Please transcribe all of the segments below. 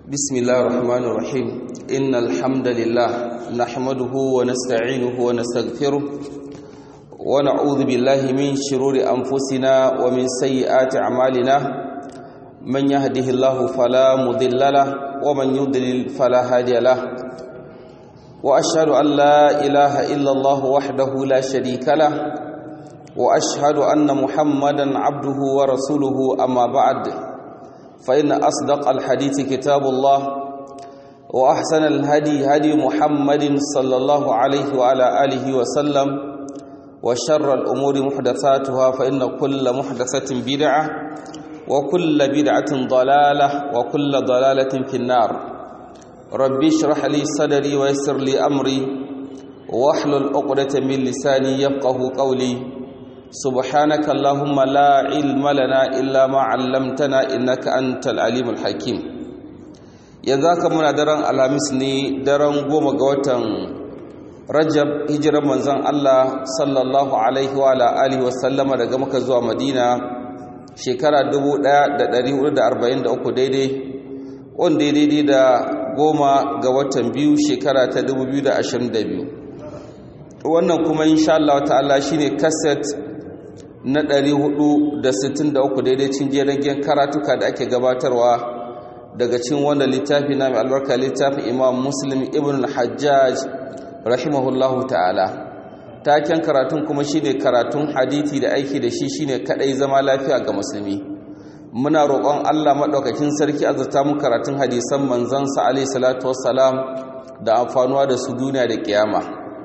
بسم الله الرحمن الرحيم إن الحمد لله نحمده ونستعينه ونستغفره ونعوذ بالله من شرور أنفسنا ومن سيئات أعمالنا من يهده الله فلا مضل له ومن يضلل فلا هادي له وأشهد أن لا إله إلا الله وحده لا شريك له وأشهد أن محمدا عبده ورسوله أما بعد فإن أصدق الحديث كتاب الله وأحسن الهدي هدي محمد صلى الله عليه وعلى آله وسلم وشر الأمور محدثاتها فإن كل محدثة بدعة وكل بدعة ضلالة وكل ضلالة في النار ربي اشرح لي صدري ويسر لي أمري واحلل عقدة من لساني يفقه قولي سبحانك اللهم لا علم لنا إلا ما علمتنا إنك أنت العليم الحكيم يذاك من درن الهمس ني درن goma ga watan Rajab hijiran manzon Allah sallallahu alaihi wa alihi wa sallama daga Makka zuwa Madina shekara 1443 daidai wanda daidai da goma ga watan biyu shekara ta 2022 wannan kuma insha Allah ta'ala shine cassette na 463 daidai cin jiragen karatuka da ake gabatarwa daga cin wanda littafi na mai albarka littafin imam muslim ibn al-hajjaj rahimahullahu ta'ala taken karatun kuma shine karatun hadithi da aiki da shi shine kadai zama lafiya ga musulmi muna roƙon Allah madaukakin sarki azurta mu karatun hadisan manzon sa alaihi salatu wassalam da amfanuwa da su duniya da kiyama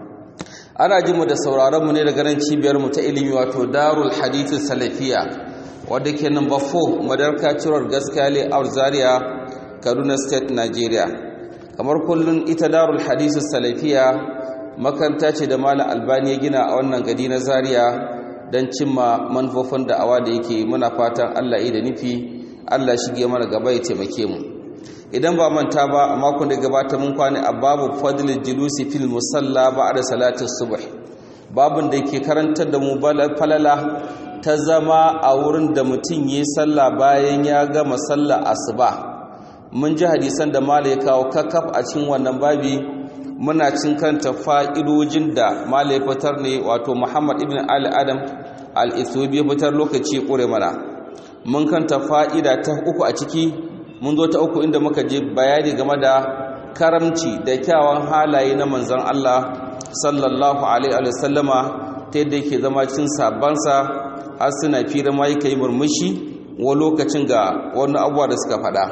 ana jin mu da sauraron mu ne daga nan cibiyar mu ta ilimi wato Darul Hadith Salafiya wadda ke number 4 Madarka Ciror Gaskale Aur Zaria Kaduna State Nigeria kamar kullun ita Darul Hadith Salafiya makaranta ce da Malam Albani ya gina a wannan gari na Zaria don cimma manufofin da'awa da yake muna fatan Allah ya da nufi Allah shige mana gaba ya taimake mu idan ba manta ba a makon da gabata mun kwane a babu fadlil julusi fil musalla ba'da salati subh babun da yake karantar da mu falala ta zama a wurin da mutum yi sallah bayan ya gama sallah asuba mun ji hadisan da mala ya kawo kakaf a cikin wannan babi muna cin kanta fa'idojin da mala ya fitar ne wato Muhammad ibn Ali Adam al-Ethiopi ya fitar lokaci kure mana mun kanta fa'ida ta uku a ciki mun zo ta uku inda muka je bayani game da karamci da kyawun halaye na manzon Allah sallallahu alaihi wa sallama ta yadda yake zama cikin sabansa har suna fira ma yake yi murmushi wa lokacin ga wani abuwa da suka faɗa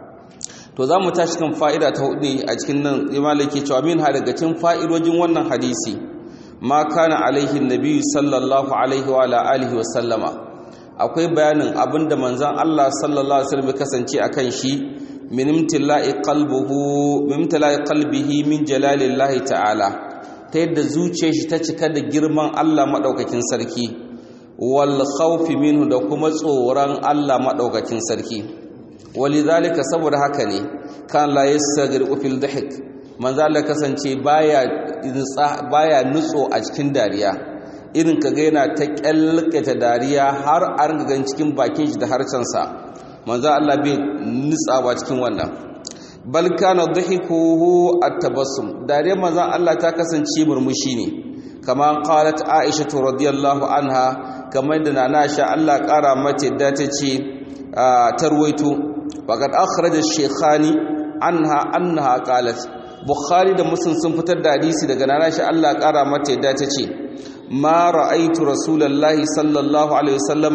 to za mu tashi kan fa'ida ta hudu a cikin nan imala ke cewa min ha daga cikin fa'idojin wannan hadisi ma kana alaihi nabi sallallahu alaihi wa alihi wa sallama akwai bayanin abinda manzan Allah sallallahu alaihi wasallam kasance akan shi min imtila'i qalbuhu min imtila'i qalbihi min jalalillahi ta'ala ta yadda zuciyar shi ta cika da girman Allah madaukakin sarki wal khawfi minhu da kuma tsoron Allah madaukakin sarki walidhalika saboda haka ne kan la yasagriqu fil dhahik manzan Allah kasance baya baya nutso a cikin dariya irin ka ga yana ta kyalkata dariya har a ringa cikin bakin shi da harcensa manzo Allah bai nutsawa cikin wannan bal kana dhahikuhu at-tabassum dariya manzo Allah ta kasance murmushi ne kama qalat Aisha radhiyallahu anha kamar da nana Aisha Allah kara mata da ta ce tarwaito faqad akhraj ash-shaykhani anha annaha qalat Bukhari da Muslim sun fitar da hadisi daga nana Aisha Allah kara mata da ta ce ما رأيت رسول الله صلى الله عليه وسلم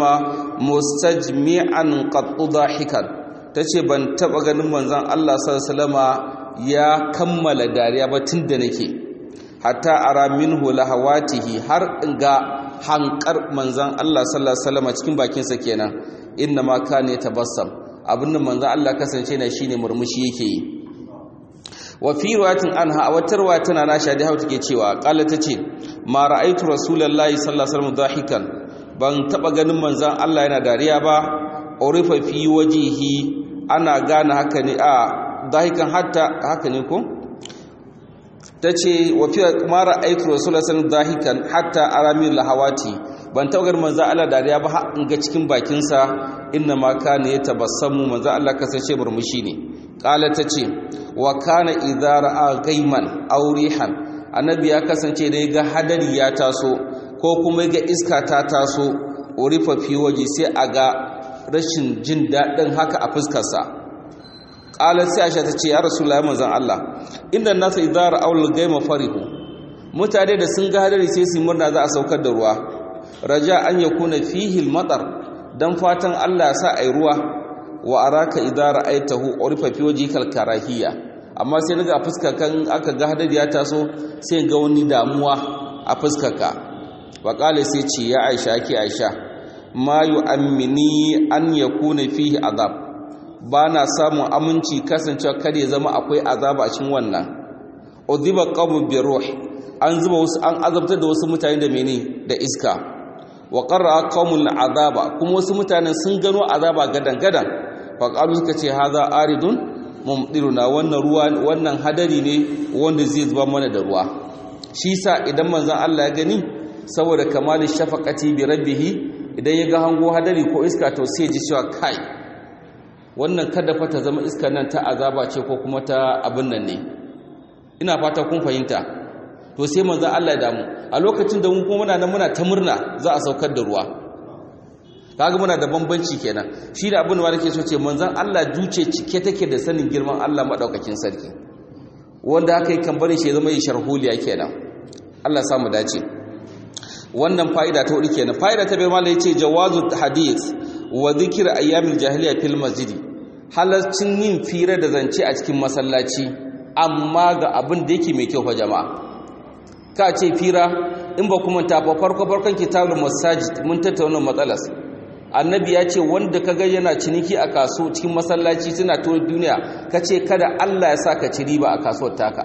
مستجمعا قد ضاحكا tace ban taba ganin manzon Allah sallallahu alaihi wasallama ya kammala dariya ba tunda nake hatta ara minhu lahawatihi har ga hankar manzon Allah sallallahu alaihi wasallama cikin bakin sa kenan inna ma kana tabassam abinda manzon Allah kasance ne shine murmushi yake yi wa fi riwayatin anha a wata riwaya tana na shadi hauta ke cewa qala tace ma ra'aytu rasulullahi sallallahu alaihi wasallam dahikan ban taba ganin manzon Allah yana dariya ba urifa fi wajihi ana gane haka ne a dahikan hatta haka ne ko tace wa fi ma ra'aytu rasulullahi sallallahu alaihi wasallam dahikan hatta aramil lahawati ban tawagar manzo Allah dariya ba har in ga cikin bakinsa inna ma kana yatabassamu manzo Allah kasance murmushi ne qala tace wa kana idza ra'a gaiman aw rihan annabi ya kasance da ga hadari ya taso ko kuma ga iska ta taso urifa fi waje sai a ga rashin jin daɗin haka a fuskarsa qalat sai Aisha tace ya rasulullahi manzon Allah inda nasu idza ra'aw al-gaima farihu mutane da sun ga hadari sai su murna za a saukar da ruwa raja an yakuna fihi al-matar dan fatan Allah ya sa ai ruwa wa araka idza ra'aitahu urifa fi wajhikal karahiyya amma sai naga a fuskar kan aka ga hadari ya taso sai ga wani damuwa a fuskarka wa qala sai ce ya Aisha ki Aisha ma yu'ammini an yakuna fihi azab bana samun aminci kasancewa kada ya zama akwai azaba a cikin wannan udhiba qawmu bi ruh an zuba wasu an azabtar da wasu mutane da mene da iska wa qarra qawmul azaba kuma wasu mutanen sun gano azaba gadan gadan fa qalu suka ce hadha aridun mumdiruna wannan ruwa wannan hadari ne wanda zai zuba mana da ruwa shi sa idan manzon Allah ya gani saboda kamalin shafaqati bi rabbih idan ya ga hango hadari ko iska to sai ji cewa kai wannan kada fa ta zama iskar nan ta azaba ce ko kuma ta abin nan ne ina fata kun fahimta to sai manzon Allah ya damu a lokacin da mun kuma muna nan muna ta murna za a saukar da ruwa kaga muna da bambanci kenan shi da abin da nake so ce manzon Allah juce cike take da sanin girman Allah madaukakin sarki wanda aka yi kan bari shi zama yi sharholiya kenan Allah ya samu dace wannan fa'ida ta hudu kenan fa'ida ta bai mallai yace jawazu hadith wa dhikr ayyamil jahiliya fil masjid halaccin yin fira da zance a cikin masallaci amma ga abin da yake mai kyau fa jama'a ka ce fira in ba kuma ta farko farkon kitabul masajid mun tattauna matsalas annabi ya ce wanda ka ga yana ciniki a kaso cikin masallaci suna tura duniya ka ce kada Allah ya sa ka ci riba a kasuwar taka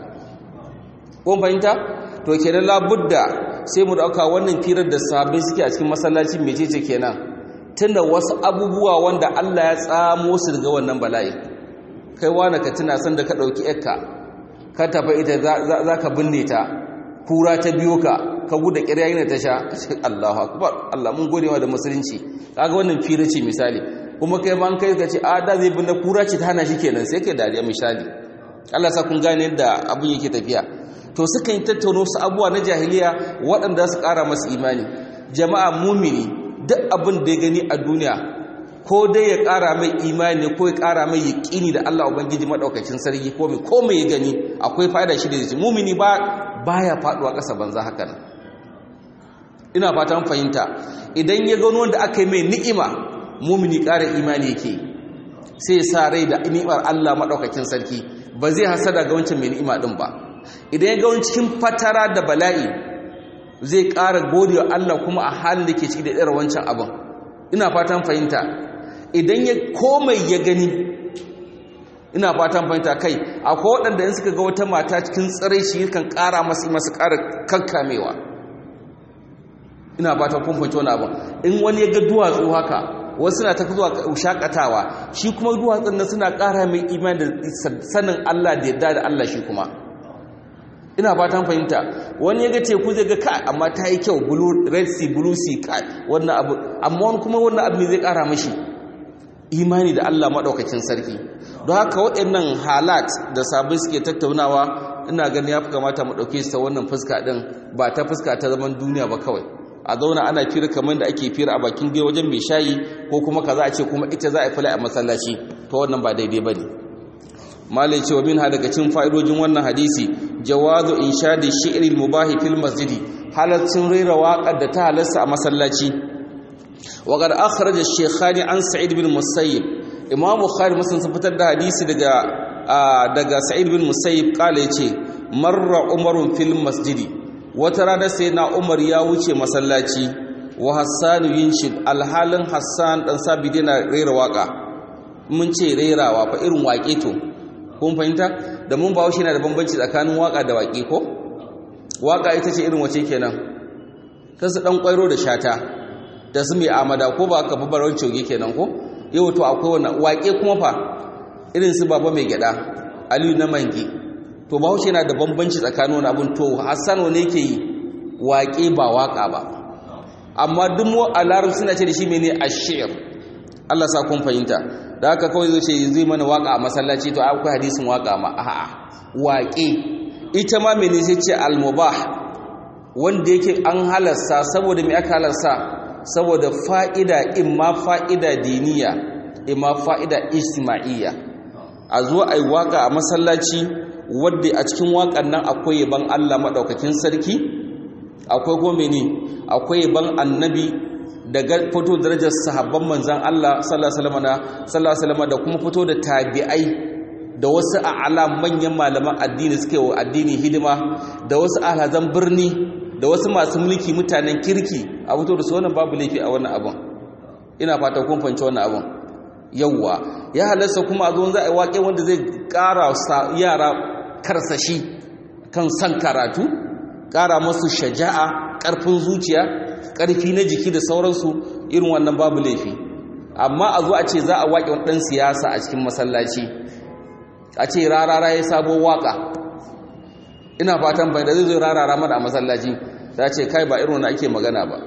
kun fahimta to kenan labudda sai mu dauka wannan firar da sabbin suke a cikin masallaci mecece kenan tunda wasu abubuwa wanda Allah ya tsamo su daga wannan bala'i kai wani ka tuna san da ka dauki yakka ka tafi ita za ka binne ta kura ta biyo ka ka guda ƙirya yana ta sha Allahu akbar Allah mun gode wa da musulunci kaga wannan fira ce misali kuma kai ma an kai ka ce a da zai binne kura ce ta hana shi kenan sai kai dariya misali Allah sa kun gane yadda abun yake tafiya to suka yi tattauno su abuwa na jahiliya waɗanda su ƙara masu imani jama'a mumini duk abin da ya gani a duniya ko dai ya ƙara mai imani ko ya ƙara mai yaƙini da Allah ubangiji madaukakin sarki ko mai ko mai ya gani akwai fa'ida shi da shi mumini ba baya faduwa ƙasa banza haka nan ina fatan fahimta idan ya gano wanda aka yi mai ni'ima mumini ƙara imani yake sai ya sa rai da ni'imar Allah madaukakin sarki ba zai hasada ga wancan mai ni'ima din ba idan ya ga wani cikin fatara da bala'i zai ƙara godewa Allah kuma a halin da ke ciki da irin wancan abin ina fatan fahimta idan ya komai ya gani ina fatan fahimta kai akwai waɗanda in suka ga wata mata cikin tsirai shi kan ƙara masu masu ƙara kankamewa ina fatan kun fahimci wani abin in wani ya ga duwatsu haka wasu na ta zuwa shakatawa shi kuma duwatsun na suna ƙara mai imani da sanin Allah da yadda da Allah shi kuma ina fatan fahimta wani ya ga teku zai ga kai amma ta yi kyau red sea blue sea kai wannan abu amma wani kuma wannan abu ne zai ƙara mashi imani da Allah maɗaukakin sarki don haka waɗannan halat da sabai suke tattaunawa ina ganin ya fi kamata mu ɗauke su ta wannan fuska ɗin ba ta fuska ta zaman duniya ba kawai a zauna ana fira kamar da ake fira a bakin gai wajen mai shayi ko kuma kaza a ce kuma ita za a fila a masallaci to wannan ba daidai ba ne malai cewa min daga cin fa'idojin wannan hadisi jawazu inshadi shi'ril mubahi fil masjidi halaccin rera waƙar da ta halarsa a masallaci وقد أخرج الشيخان عن سعيد بن مسيب إمام بخاري مسلم سفتر ده حديث دقا دقا سعيد بن مسيب قال يتي مر عمر في المسجد وترانا سيدنا عمر يا وچه مسلاتي وحسان ينشد الحال حسان دان سابدين رير واقع mun ce rerawa fa irin waƙe to kun fahimta da mun bawo shi na da bambanci tsakanin waƙa da waƙe ko waƙa ita ce irin wace kenan kasu dan kwairo da shata da su mai amada ko ba ka babaran coge kenan ko yau to akwai wannan waƙe kuma fa irin su baba mai gyada aliyu na mangi to bahaushe yana da bambanci tsakanin wani abun to hassan wani yake yi waƙe ba waƙa ba amma duk mu a larabci suna ce da shi mene ashir Allah sa kun fahimta da haka kawai zai ce zai mana waka a masallaci to akwai hadisin waka ma a'a waƙe ita ma mene sai ce al-mubah wanda yake an halarsa saboda me aka halarsa saboda fa'ida imma fa'ida diniya imma fa'ida ijtima'iyya a zo ai waka a masallaci wadda a cikin wakan nan akwai yaban Allah madaukakin sarki akwai kuma mene akwai yaban annabi daga fito darajar sahabban manzan Allah sallallahu alaihi wasallam da kuma fito da tabi'ai da wasu a'ala manyan malaman addini suke wa addini hidima da wasu alhazan birni da wasu masu mulki mutanen kirki a fito da su wannan babu laifi a wannan abun ina fata kun fahimci wannan abun yawwa ya halarsa kuma a zo za a yi waƙe wanda zai ƙara yara karsashi kan san karatu ƙara masu shaja'a ƙarfin zuciya ƙarfi na jiki da sauransu irin wannan babu laifi amma a zo a ce za a waƙe wani ɗan siyasa a cikin masallaci a ce rarara ya sabo waƙa ina fatan bai da zai zo rarara mana a masallaci za ce kai ba irin wani ake magana ba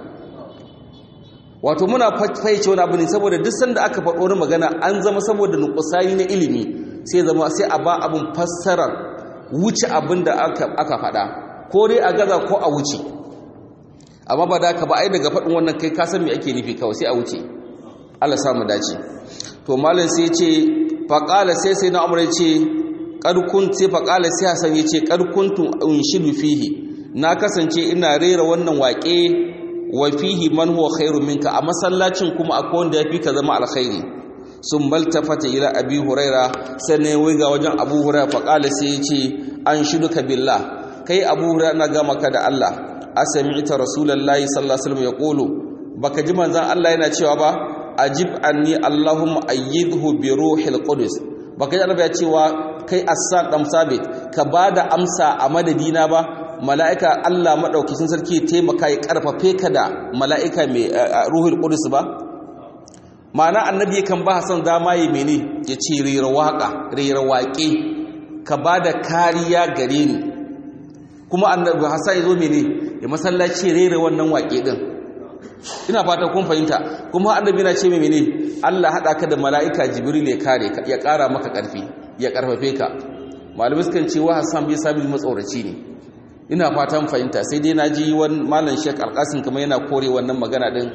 wato muna fahimci wani abu ne saboda duk sanda aka faɗo wani magana an zama saboda nukusani na ilimi sai zama sai a ba abin fassarar wuce abin da aka faɗa ko dai a gaza ko a wuce amma ba da ka ba ai daga faɗin wannan kai ka san me ake nufi kawai sai a wuce Allah sa mu dace to malam sai ce faqala sai sai na umar ya ce qad kun sai faqala sai hasan ya ce qad kuntu unshidu fihi na kasance ina rera wannan waƙe wa fihi man huwa khairu minka a masallacin kuma akwai wanda yafi ka zama alkhairi sun maltafata ila abi huraira sannan ya wiga wajen abu huraira faqala sai ya ce an shiduka billah kai abu huraira na ga maka da Allah asami'ta rasulullahi sallallahu alaihi wasallam yaqulu baka ji manzon Allah yana cewa ba ajib anni allahumma ayyidhu bi ruhil qudus baka ji Allah ya cewa kai assan dan sabit ka bada amsa a madadina ba mala'ika Allah madaukakin sarki taimaka ya karfafe ka da mala'ika mai ruhul qudus ba ma'ana annabi kan ba Hassan dama yi mene ya ce rera waka rera waƙe ka bada kariya gare ni kuma annabi Hassan ya zo mene ya masallaci rera wannan waƙe din ina fata kun fahimta kuma annabi na ce mene Allah hada ka da mala'ika Jibril ya kare ka ya ƙara maka ƙarfi ya ƙarfafe ka malamai sukan ce wa Hassan bai sabi matsoraci ne ina fatan fahimta sai dai naji wani malam Sheikh Alqasim kuma yana kore wannan magana din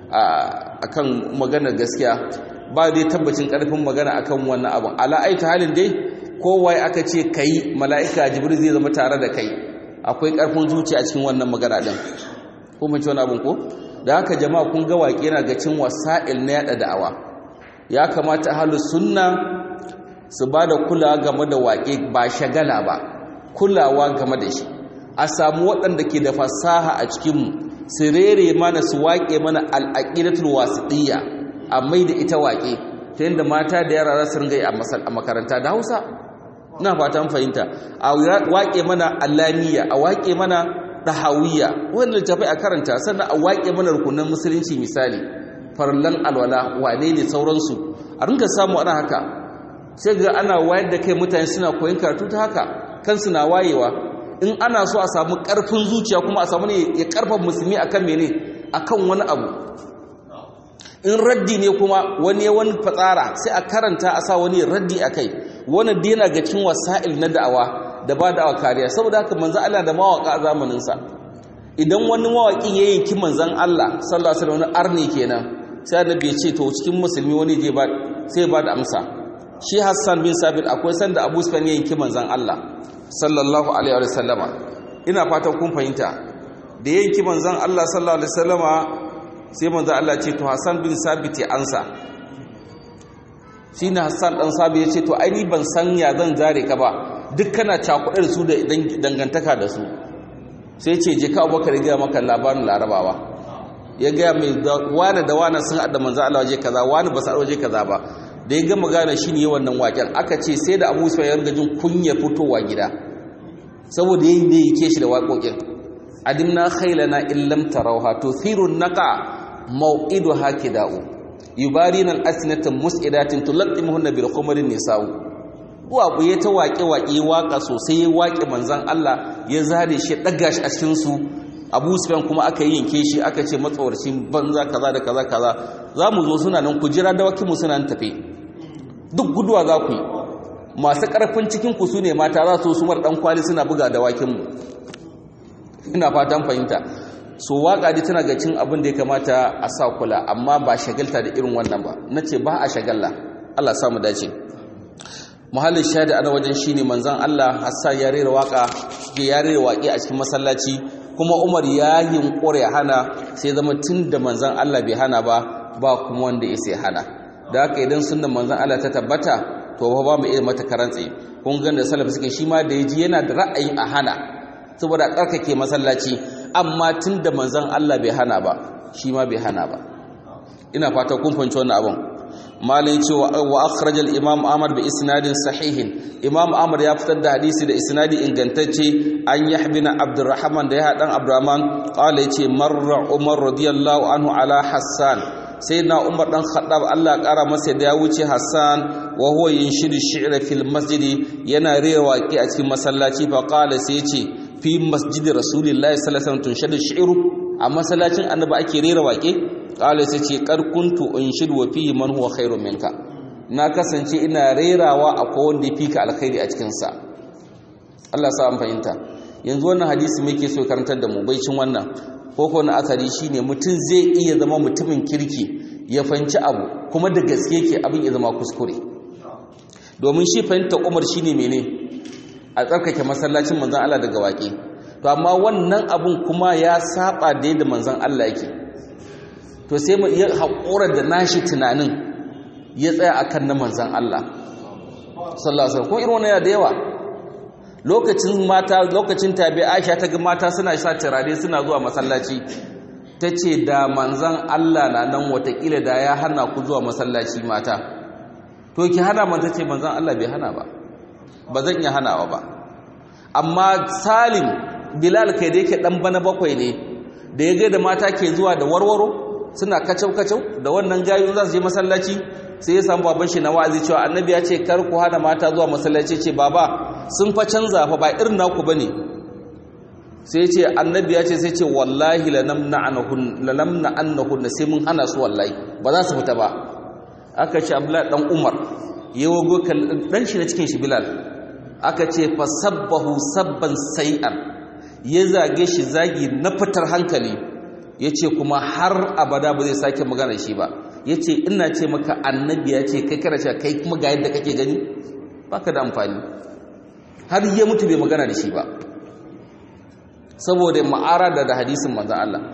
akan maganar gaskiya ba dai tabbacin ƙarfin magana akan wannan abu ala aita halin dai kowa aka ce kai mala'ika Jibril zai zama tare da kai akwai ƙarfin zuciya a cikin wannan magana din ko mun ci wani abun ko da haka jama'a kun ga waƙe yana ga cin wasa'il na yada da'awa ya kamata ahlus sunna su ba da kulawa game da waƙe ba shagala ba kulawa game da shi a samu waɗanda ke da fasaha a cikinmu su rere mana su waƙe mana al'aqidatul wasiɗiyya a mai da ita waƙe ta yadda mata da yara za su ringa yi a makaranta da hausa ina fatan fahimta a waƙe mana alamiya a waƙe mana ɗahawiyya wanda littafai a karanta sannan a waƙe mana rukunan musulunci misali farlan alwala wane ne sauransu a ringa samu ana haka sai ga ana wayar da kai mutane suna koyon karatu ta haka kansu na wayewa in ana so a samu ƙarfin zuciya kuma a samu ne ya ƙarfa musulmi akan mene akan wani abu in raddi ne kuma wani wani fatsara sai a karanta a sa wani raddi a kai wani dina ga cin wasa'il na da'awa da ba da'awa kariya saboda haka manzo Allah da mawaka a zamaninsa idan wani mawaki ya yanki manzon Allah sallallahu alaihi wasallam arni kenan sai annabi ya ce to cikin musulmi wani je ba sai ba da amsa shi Hassan bin Sabit akwai sanda Abu Sufyan ya yanki manzon Allah sallallahu alaihi wasallama ina fatan kun fahimta da yanki manzon Allah sallallahu alaihi wasallama sai manzo Allah ce to Hassan bin Sabit ya ansa shine Hassan dan Sabit ya ce to ai ni ban san ya zan zare ka ba duk kana cakuɗar su da dangantaka da su sai ce je ka Abubakar ya maka labarin Larabawa ya ga mai wani da wani sun hada manzo Allah waje kaza wani ba sa waje kaza ba da ya gama gane shi ne wannan waken aka ce sai da Abu Sufyan ya riga jin kunya fitowa gida saboda yayin da yake shi da waƙoƙin adimna khailana illam tarawha tuthiru naqa mau'iduha kida'u yubarina al-asnata mus'idatin tulattimuhunna bil khumrin nisa'u waƙu ya ta waƙe waƙe waƙa sosai ya waƙe manzon Allah ya zare shi daga shi a cikin su abu sufyan kuma aka yi yanke shi aka ce matsawarcin banza kaza da kaza kaza za mu zo suna nan ku jira dawakinmu suna nan tafe duk guduwa za ku yi masu ƙarfin cikinku su ne mata za su su mara ɗan kwali suna buga dawakinmu ina fatan fahimta so waƙa dai tana ga cin abin da ya kamata a sa kula amma ba shagalta da irin wannan ba na ce ba a shagalla allah samu dace muhallin shahada ana wajen shine manzon allah hassan ya rera waƙa ya rera waƙe a cikin masallaci kuma umar ya yunƙura ya hana sai zama tun da manzan Allah bai hana ba ba kuma wanda ya sai hana da haka idan sunan manzan Allah ta tabbata to ba ba mu iya mata karantse kun ga da salaf suke shi ma da yaji yana da ra'ayin a hana saboda karkake masallaci amma tun da manzan Allah bai hana ba shi ma bai hana ba ina fata kun fahimci wannan abun malai ce wa akhrajal imam ahmad bi isnadin sahihin imam ahmad ya fitar da hadisi da isnadi ingantacce an yahbina abdurrahman da ya hadan abdurrahman qala yace marra umar radiyallahu anhu ala hassan sayyidina umar dan khattab Allah kara masa da ya wuce hassan wa huwa yinshidu shi'ra fil masjidi yana rera waki a cikin masallaci fa qala sai yace fi masjidi rasulillahi sallallahu alaihi wasallam tunshadu shi'ru a masallacin annabi ake rera waki kala sai ce karkuntu in shidu wa fihi man huwa khairun minka na kasance ina rerawa akwai wanda ya fika alkhairi a cikin sa Allah sa an fahimta yanzu wannan hadisi muke so karantar da mu baicin wannan ko ko na asali shine mutum zai iya zama mutumin kirki ya fanci abu kuma da gaske yake abin ya zama kuskure domin shi fahimta Umar shine mene a tsarkake masallacin manzon Allah daga waƙe to amma wannan abun kuma ya saba da yadda manzon Allah yake to sai mu iya haƙura da nashi tunanin ya tsaya akan na manzan Allah sallallahu alaihi wasallam irin wannan da yawa lokacin mata lokacin tabi Aisha ta ga mata suna sa turare suna zuwa masallaci tace da manzan Allah na nan watakila da ya hana ku zuwa masallaci mata to ki hana man tace manzan Allah bai hana ba ba zan iya hanawa ba amma Salim Bilal kai da yake dan bana bakwai ne da ya ga da mata ke zuwa da warwaro suna kacau-kacau da wannan gayu za su je masallaci sai ya samu baban shi na wa'azi cewa annabi ya ce kar ku hana mata zuwa masallaci ce baba sun fa canza fa ba irin naku bane sai ce annabi ya ce sai ce wallahi lanamna anahun lanamna annahun sai mun hana su wallahi ba za su fita ba aka ce abdullahi dan umar yawo go dan shi na cikin shi bilal aka ce fa sabbahu sabban sai'an ya zage shi zagi na fitar hankali ya ce kuma har abada ba zai sake magana shi ba ya ce ina ce maka annabi ya ce kai kana cewa kai kuma ga yadda kake gani baka da amfani har ya mutu bai magana da shi ba saboda ma'ara da da hadisin manzan Allah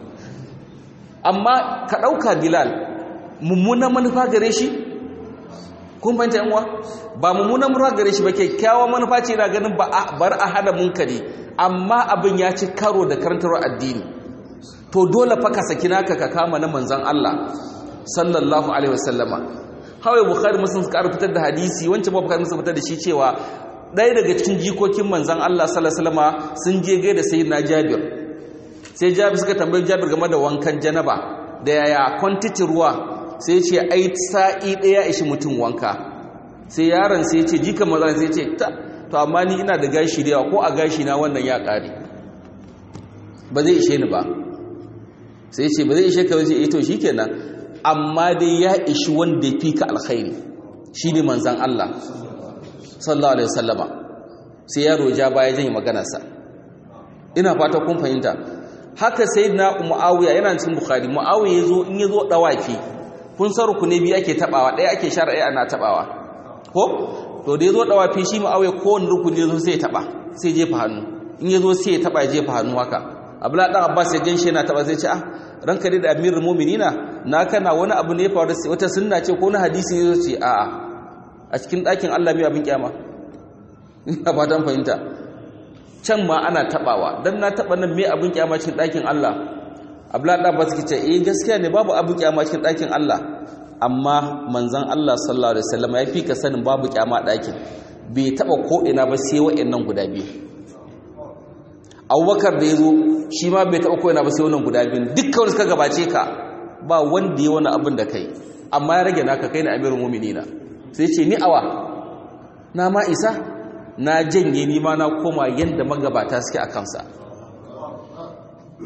amma ka ɗauka bilal mummunan manufa gare shi kun fahimta yan uwa ba mummunan manufa gare shi ba kyakkyawan manufa ce na ganin bar a hada munkari amma abin ya ci karo da karantarwar addini to dole fa ka saki naka ka kama na manzon Allah sallallahu alaihi wasallama hawai bukhari muslim suka fitar da hadisi wancan ba bukhari muslim fitar da shi cewa ɗaya daga cikin jikokin manzon Allah sallallahu alaihi wasallama sun je ga da sayyidina Jabir sai Jabir suka tambayi Jabir game da wankan janaba da yaya quantity ruwa sai ce ai sa'i daya ishi mutum wanka sai yaron sai ce jikan manzon sai ce ta to amma ni ina da gashi da yawa ko a gashi na wannan ya kare ba zai ishe ni ba sai ce ba zai ishe ka wace ito shi kenan amma dai ya ishi wanda ya fi ka alkhairi shi ne manzan Allah sallallahu alaihi wasallama sai yaro ja baya janye maganarsa ina fata kun fahimta haka sai na mu'awiya yana cikin bukhari mu'awiya yazo in yazo dawaki kun san rukune biyu ake tabawa ɗaya ake shar'i ana tabawa ko to da yazo dawafi shi mu'awiya kowanne rukuni yazo sai ya taba sai jefa hannu in yazo sai ya taba ya jefa hannu haka abla dan abbas ya ganshi yana taba zai ce ah ranka dai da amirul mu'minina na kana wani abu ne ya faru wata sunna ce ko na hadisi ne ce a a a cikin ɗakin Allah mai abin kyama ina fatan fahimta can ma ana tabawa dan na taba nan mai abin kyama cikin ɗakin Allah abla dan abbas ke ce eh gaskiya ne babu abin kyama cikin ɗakin Allah amma manzon Allah sallallahu alaihi wasallam ya fi ka sanin babu kyama ɗakin bai taba ko ina ba sai wa'annan guda biyu abubakar da ya zo shi ma bai taɓa koyana ba sai wannan guda biyun dukkan suka gabace ka ba wanda ya wani abin da kai amma ya rage naka kai na amirin muminina sai ce ni awa na ma isa na janye ni ma na koma yadda magabata suke a kansa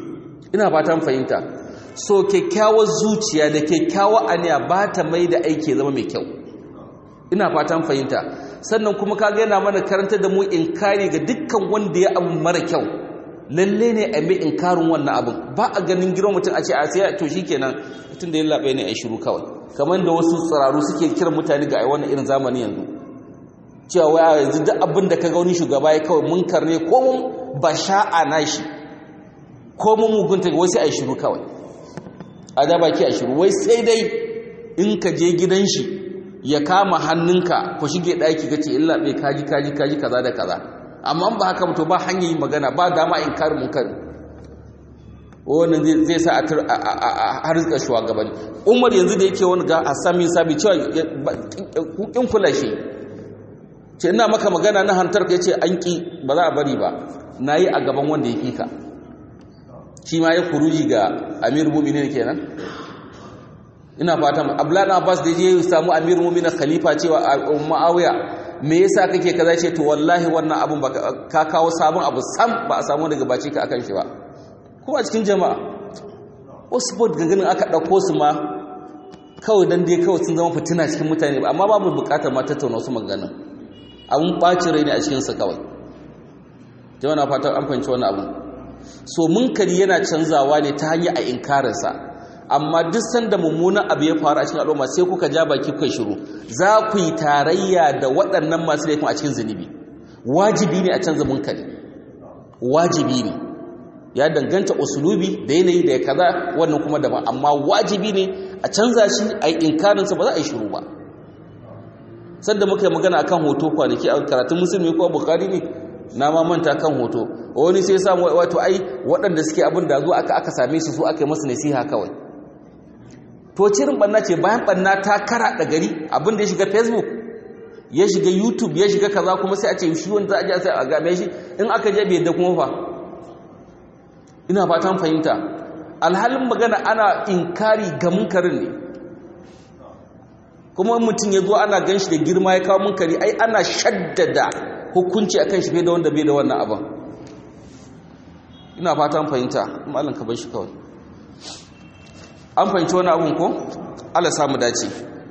ina fatan fahimta so kyakkyawar zuciya da kyakkyawar aniya ba ta mai da aiki zama mai kyau ina fatan fahimta sannan kuma kaga yana mana karanta da mu inkari ga dukkan wanda ya abu mara kyau lalle ne a mai inkarin wannan abin ba a ganin girman mutum a ce a sai to shikenan mutum da ya labe ne a shiru kawai kamar da wasu tsiraru suke kiran mutane ga ai wannan irin zamani yanzu cewa waya yanzu duk abin da ka ga wani shugaba ya kawai munkar ne ko mun basha'a nashi ko mun mugunta wai sai a shiru kawai a da baki a shiru wai sai dai in ka je gidan shi ya kama hannunka ku shige ɗaki ka ce illa bai kaji kaji kaji kaza da kaza amma ba haka to ba hanyar yin magana ba dama in kari mun kari wannan zai sa a harzika shugabanni umar yanzu da yake wani ga asami sabi cewa kin kula shi ce ina maka magana na hantar ka yace an ki ba za a bari ba nayi a gaban wanda ya ka shi ma ya kuruji ga amir mu'minin kenan ina fatan abdullahi abbas da je samu amir mu'minin khalifa cewa muawiya me yasa kake kaza ce to wallahi wannan abun ba ka kawo sabon abu sam ba a samu daga baci ka akan shi ba kuma a cikin jama'a wasu bot ganin aka ɗauko su ma kawai dan dai kawai sun zama fitina cikin mutane ba amma babu bukatar ma tattauna wasu maganin abun ɓacin rai ne a cikinsa kawai jama'a na fatan an fahimci wani abu so munkari yana canzawa ne ta hanyar a inkarinsa amma duk sanda mummunan abu ya faru a cikin al'umma sai kuka ja baki kuka shiru za ku yi tarayya da waɗannan masu laifin a cikin zunubi wajibi ne a canza munkari wajibi ne ya danganta usulubi da yanayi da ya kaza wannan kuma daban amma wajibi ne a canza shi a yi inkarinsa ba za a yi shiru ba sanda muka yi magana akan hoto kwanaki a karatun musulmi ko bukari ne na ma manta kan hoto wani sai samu wato ai waɗanda suke abin da zo aka aka same su su aka yi masu nasiha kawai to cirin banna ce bayan banna ta kara da gari abin da ya shiga facebook ya shiga youtube ya shiga kaza kuma sai a ce shi wanda za a je sai a game shi in aka je bai da kuma fa ina fatan fahimta alhalin magana ana inkari ga munkarin ne kuma mutum ya zo ana gan shi da girma ya kawo munkari ai ana shaddada hukunci akan shi bai da wanda bai da wannan abin ina fatan fahimta malam ka bar shi kawai an fahimci wani abin ko Allah samu dace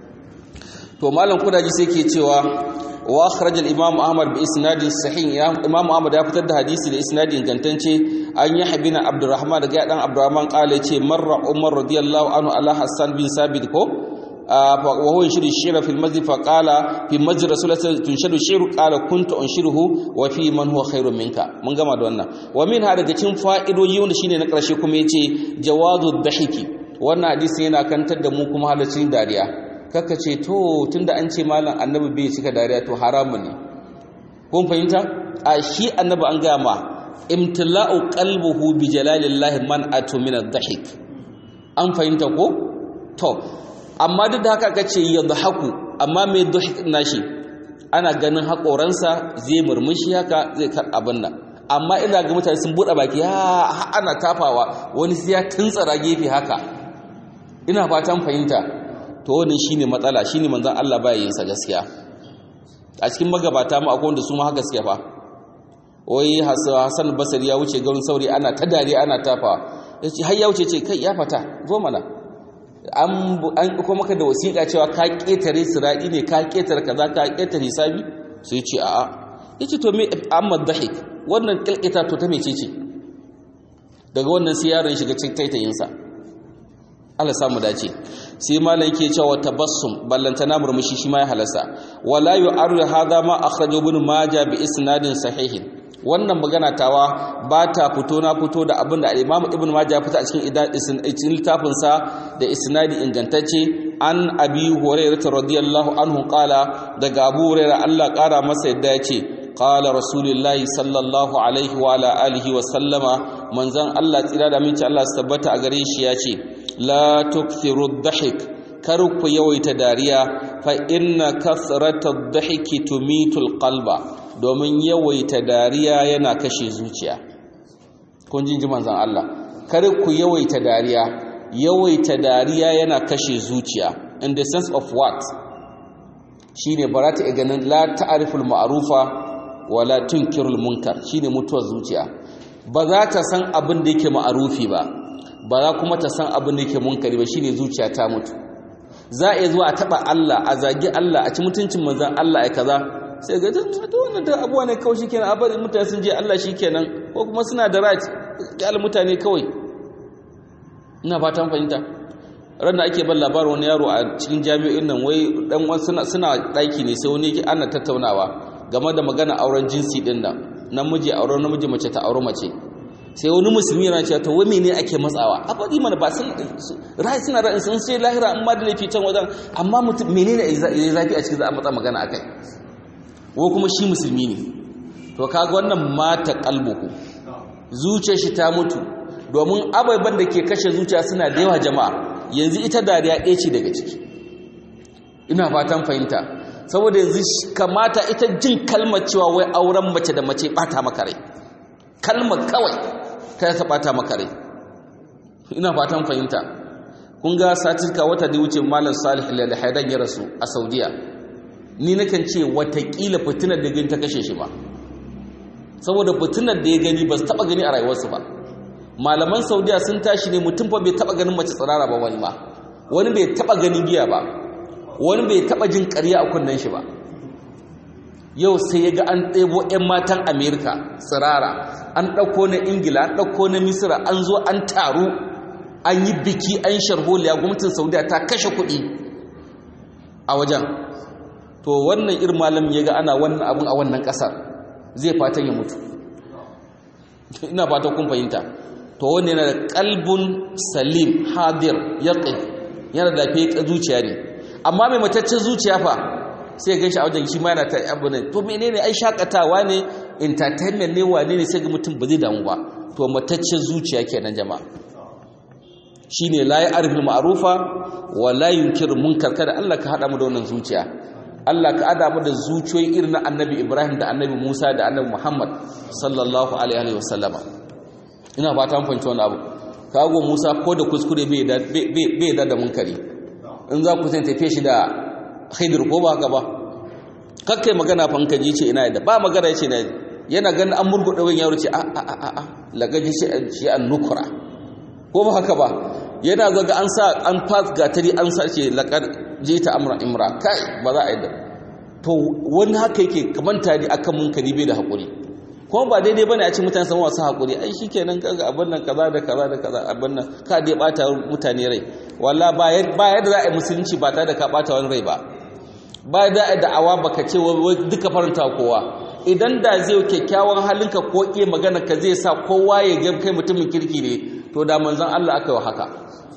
to malam kudaji sai ke cewa wa akhraj al-imam ahmad bi isnadin sahih ya imam ahmad ya fitar da hadisi da isnadin gantance an yi habina abdurrahman daga dan abdurrahman qala ce marra umar radiyallahu anhu ala hassan bin sabit ko wa huwa yashru shira fil masjid fa qala fi masjid rasulullahi tunshadu shiru qala kuntu unshiruhu wa fi man huwa khairun minka mun gama da wannan wa min ha daga cikin fa'idoji wanda shine na karshe kuma yace jawazu dhahiki wannan hadisi yana kantar da mu kuma halaccin dariya kaka ce to tunda an ce malam annabi bai cika dariya to haramun ne kun fahimta a shi annabi an gama imtila'u qalbuhu bi jalalillahi man atu min ad-dhahik an fahimta ko to amma duk da haka kace yadhaku amma mai dhahik nashi ana ganin hakoransa zai murmushi haka zai kar abin nan amma ina ga mutane sun bude baki ha ana tafawa wani sai ya tuntsara gefe haka ina fatan fahimta to wannan shine matsala shine manzon Allah baya yin sa gaskiya a cikin magabata mu akwai wanda su ma haka suke fa wai Hassan Basri ya wuce garin sauri ana ta dare ana tafa yace har ya wuce ce kai ya fata zo mana an an ko maka da wasiƙa cewa ka ketare siradi ne ka ketare kaza ka ketare hisabi sai ce a'a yace to me amma dhahik wannan kilkita to ta mece ce daga wannan sai yaron shiga cikin taitayinsa Allah samu dace sai malam yake cewa tabassum ballantana murmushi shi ma ya halasa wala yu'arru hadha ma akhrajahu ibn majah bi isnadin sahihin wannan magana tawa ba ta fito na fito da abin da Imam Ibn Majah fita a cikin cikin littafin sa da isnadi ingantacce an Abi Hurairah radiyallahu anhu qala daga Abu Hurairah Allah kara masa yadda yace qala rasulullahi sallallahu alaihi wa ala alihi wa sallama manzon Allah tsira da minci Allah su tabbata a gare shi yace la tukthiru dhahik kar ku yawaita dariya fa inna kathrata dhahiki tumitul qalba domin yawaita dariya yana kashe zuciya kun ji ji manzon Allah kar ku yawaita dariya yawaita dariya yana kashe zuciya in the sense of what shine barata ganin la ta'riful ma'rufa wala tunkirul munkar shine mutuwar zuciya ba za ta san abin da yake ma'arufi ba ba za kuma ta san abin da yake munkari ba shine zuciya ta mutu za a iya zuwa a taba Allah a zagi Allah a ci mutuncin manzon Allah ai kaza sai ga to wannan da abuwa ne kawai shikenan abin mutane sun je Allah shikenan ko kuma suna da right kyal mutane kawai ina fatan fahimta ran da ake ban labarin wani yaro a cikin jami'o'in nan wai dan suna suna daki ne sai wani ana tattaunawa game da magana auren jinsi din nan namiji auren namiji mace ta aure mace sai wani musulmi yana cewa to wai mene ake matsawa a faɗi mana ba sun rai suna ra'in sun sai lahira amma da laifi can wajen amma mutum menene ya zafi a cikin za a matsa magana akai ko kuma shi musulmi ne to kaga wannan mata kalbuku zuciyar shi ta mutu domin ababen da ke kashe zuciya suna da yawa jama'a yanzu ita dariya ɗaya ce daga ciki ina fatan fahimta saboda yanzu kamata ita jin kalmar cewa wai auren mace da mace bata maka rai kalmar kawai ta ta bata maka rai ina fatan fahimta kun ga satirka wata da wuce malam salih al-haidan ya rasu a saudiya ni nakan ce watakila fitinar da gani ta kashe shi ba saboda fitinar da ya gani ba su taba gani a rayuwarsu ba malaman saudiya sun tashi ne mutum fa bai taba ganin mace tsirara ba wani ma wani bai taba ganin giya ba wani bai taba jin ƙarya a kunnen shi ba yau sai ya ga an ɗebo 'yan matan amerika tsirara an ɗauko na ingila an ɗauko na misira an zo an taru an yi biki an sharholiya gwamnatin saudiya ta kashe kuɗi a wajen to wannan irin malam ya ga ana wannan abin a wannan ƙasar zai fatan ya mutu ina fatan kun fahimta to wani yana da kalbun salim hadir yaqin yana da lafiya zuciya ne amma mai mataccen zuciya fa sai ya ganshi a wajen shi ma yana ta abu ne to menene ai shakatawa ne entertainment ne wane ne sai ga mutum ba zai damu ba to mataccen zuciya kenan jama'a shine la ya'riful ma'rufa wa la yunkir munkar kada Allah ka hada mu da wannan zuciya Allah ka hada mu da zuciyoyi irin na Annabi Ibrahim da Annabi Musa da Annabi Muhammad sallallahu alaihi wa sallama ina fata mun fahimci wannan abu kago Musa ko da kuskure bai da bai da da munkari in za ku tafiye shi da Khidir ko ba haka ba kakkai magana fa ka ji ce ina da ba magana yace na yana ganin an murgude wani yaro ce a a a a lagaji shi an nukura ko ba haka ba yana zaga an sa an pass gatari an sa ce laqad jita amra imra kai ba za a yi da to wani haka yake kamanta ne akan munkari bai da hakuri kuma ba daidai bane a ci mutane sama wasu hakuri ai shikenan kaga abin nan kaza da kaza da kaza abin nan ka dai bata mutane rai walla ba yadda za a yi musulunci ba tare da ka bata wani rai ba ba da a da'awa baka ce duka faranta kowa idan da zai kyakkyawan halinka ko iya magana ka zai sa kowa ya ga kai mutumin kirki ne to da manzon Allah aka yi haka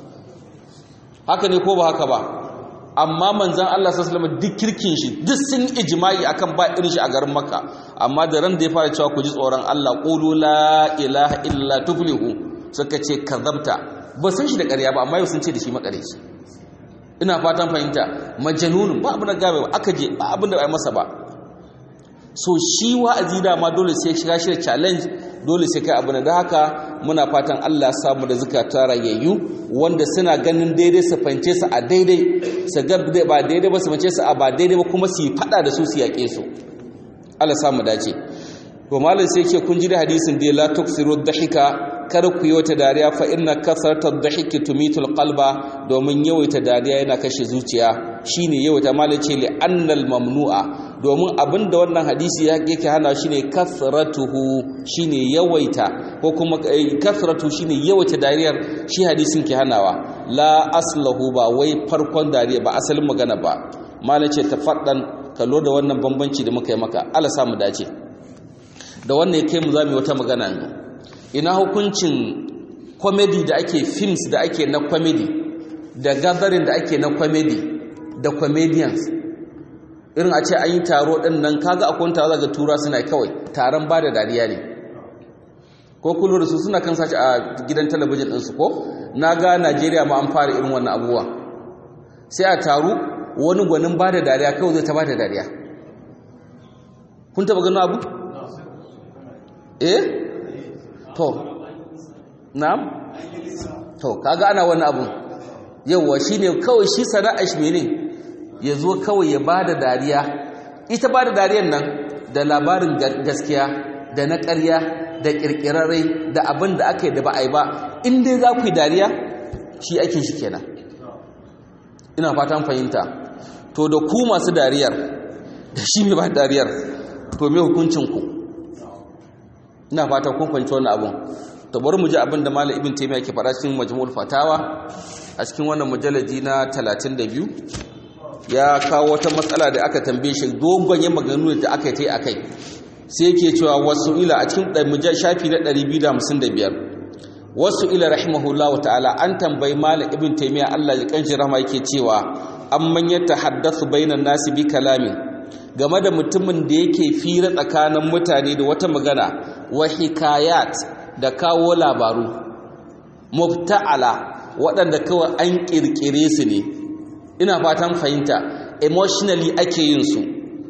haka ne ko ba haka ba amma manzan Allah sallallahu duk kirkin shi duk sun ijma'i akan ba irin shi a garin Makka amma da ran da ya fara cewa ku ji tsoron Allah qulu la ilaha illa tuflihu suka ce kazabta ba san shi da ƙarya ba amma yau sun ce da shi makareci ina fatan fahimta majanunun ba abin da gabe ba aka je ba abin da ba masa ba so shi wa'azi da ma dole sai shiga shi challenge dole sai kai abu da haka muna fatan Allah samu da zukata rayayyu wanda suna ganin daidai su fance su a daidai su ga ba daidai ba su fance su a ba daidai ba kuma su yi fada da su su yaƙe su Allah samu dace to malam sai ce kun ji da hadisin da la tuksiru dhahika kar ku yi wata dariya fa inna kasarta dhahiki tumitul qalba domin yawaita dariya yana kashe zuciya shine yawaita malam ce li annal mamnu'a domin abinda wannan hadisi yake hana shine kasratuhu shine yawaita ko kuma kasratu shine yawaita dariyar shi hadisin ke hanawa la aslahu ba wai farkon dariya ba asalin magana ba malam ce tafaddan kallo da wannan bambanci da muka yi maka Allah samu dace da wannan kai mu zamu wata magana yanzu ina hukuncin comedy da ake films da ake na comedy da gathering da ake na comedy da comedians irin a ce an yi taro ɗin nan kaga akwai taro daga tura suna kawai taron ba da dariya ne ko kullu da su suna kan sace a gidan talabijin ɗinsu ko na ga najeriya ma an fara irin wannan abubuwa sai a taru wani gwanin ba da dariya kawai zai ta ba da dariya kun taba gano abu? eh? to na'am? to kaga ana wani abu yauwa shi ne kawai shi sana'a shi ne ya zo kawai ya ba da dariya ita ba da dariyan nan da labarin gaskiya da na ƙarya da ƙirƙirarrai da abin da aka yi da ba a yi ba in dai za ku yi dariya shi aikin shi kenan ina fatan fahimta to da ku masu dariyar da shi mai ba dariyar to mai hukuncinku ina fatan kun fahimci wannan abin to bari mu ji abin da malam ibn taymiya ke faɗa cikin majmu'ul fatawa a cikin wannan mujalladi na 32 ya kawo wata matsala da aka tambaye shi dogon yin maganganu da aka yi akai sai yake cewa wasu ila a cikin mujal shafi na 255 wasu ila rahimahullahu ta'ala an tambayi malam ibn taymiya Allah ya kanshi rahama yake cewa amman yatahaddathu bainan nasi bi kalamin game da mutumin da yake fira tsakanin mutane da wata magana wa hikayat da kawo labaru mubta'ala waɗanda kawai an ƙirƙire su ne ina fatan fahimta emotionally ake yin su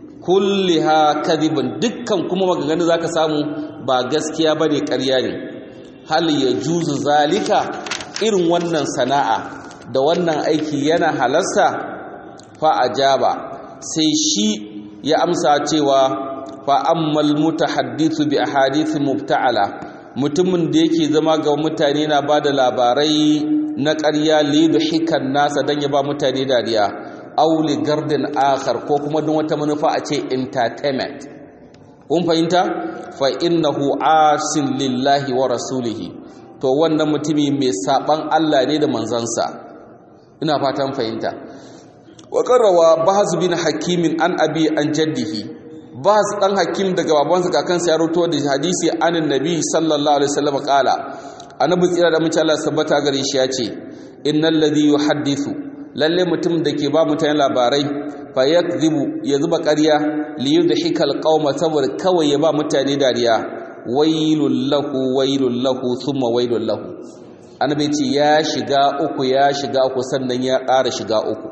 kulliha kadhibun dukkan kuma maganganu zaka samu ba gaskiya bane ƙarya ne hal yajuzu zalika irin wannan sana'a da wannan aiki yana halasta fa ajaba sai shi ya amsa cewa fa ammal mutahaddithu bi ahadith mubta'ala mutumin da yake zama ga mutane na bada labarai na ƙarya lidu hikan nasa don ya ba mutane dariya auli gardin akhar ko kuma don wata manufa a ce entertainment kun fahimta fa innahu asin lillahi wa rasulihi to wannan mutumi mai saban Allah ne da manzansa ina fatan fahimta wa qarrawa bahz bin hakimin an abi an jaddihi bahz dan hakim daga babansa kakansa ya rawaito da hadisi anin nabi sallallahu alaihi wasallam qala annabi tsira da mace Allah sabbata gare shi ya ce innal ladhi yuhaddithu lalle mutum da ke ba mutane labarai fa yakdhibu ya zuba ƙarya li yudhika alqauma saboda kawai ya ba mutane dariya wailul lahu wailul lahu thumma wailul lahu annabi ce ya shiga uku ya shiga uku sannan ya ƙara shiga uku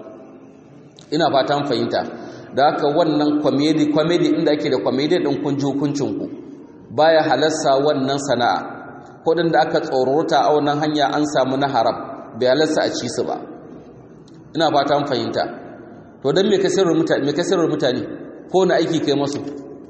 ina fatan fahimta da haka wannan comedy comedy inda ake da comedy din kun ji hukuncin ku baya halarsa wannan sana'a kudin da aka tsorota a wannan hanya an samu na haram bai halarsa a ci su ba ina fata an fahimta to don me kasarwar mutane me kasarwar mutane ko na aiki kai masu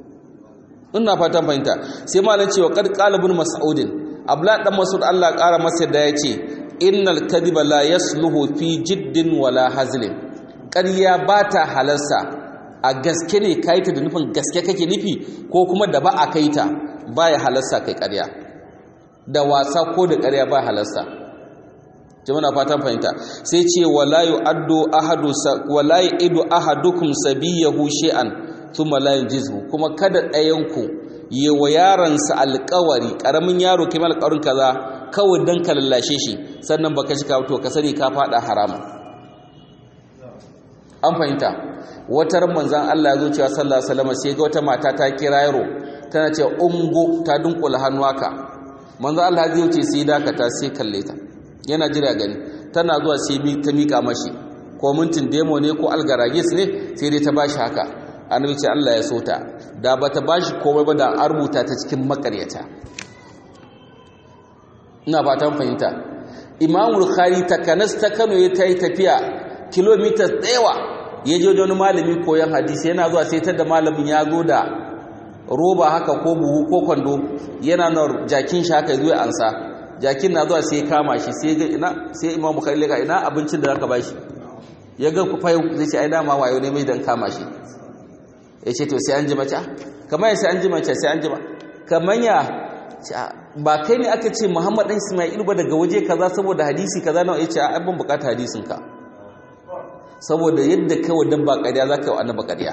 ina fata fahimta sai malam cewa qad qala ibn mas'udin abla dan mas'ud Allah ƙara masa da yace innal kadhiba la yasluhu fi jiddin wala hazlin ƙarya ba ta halarsa a gaske ne kai ta da nufin gaske kake nufi ko kuma da ba a kai ta baya halarsa kai ƙarya da wasa ko da ƙarya ba halarsa jama'a fatan fahimta sai ce wala yu'addu ahadu wala yu'idu ahadukum sabiyahu shay'an thumma la yunjizhu kuma kada ɗayan ku yi wa yaransa alƙawari ƙaramin yaro kai alƙawarin kaza kawai dan ka lallashe shi sannan baka shi ka to ka sani ka fada haramun an fahimta wata manzan Allah ya zo cewa sallallahu alaihi wasallam sai ga wata mata ta kira yaro tana ce ungo ta dunkula hannu haka manzo Allah zai wuce sai dakata sai kalle ta yana jira gani tana zuwa sai ta mika mashi ko mintin demo ne ko algaragis ne sai dai ta bashi haka annabi ce Allah ya sota da bata bashi komai ba da an rubuta ta cikin makaryata ina fatan fahimta Imam Bukhari takanas ta Kano ya tayi tafiya kilomita tsayawa ya je wani malami koyon hadisi yana zuwa sai ta da malamin ya zo da roba haka ko buhu ko kwando yana na jakin shi haka zuwa ansa jakin na zuwa sai kama shi sai ga ina sai imam bukhari leka ina abincin da zaka bashi ya ga ku fayu zai ce ai dama wayo ne mai dan kama shi ya ce to sai an ji mace kamar sai an ji mace sai an ji ba kamar ya ba kai ne aka ce muhammad dan isma'il ba daga waje kaza saboda hadisi kaza nawa ya ce ai ban bukata hadisin ka saboda yadda kai wa dabba ƙarya zaka yi wa annaba ƙarya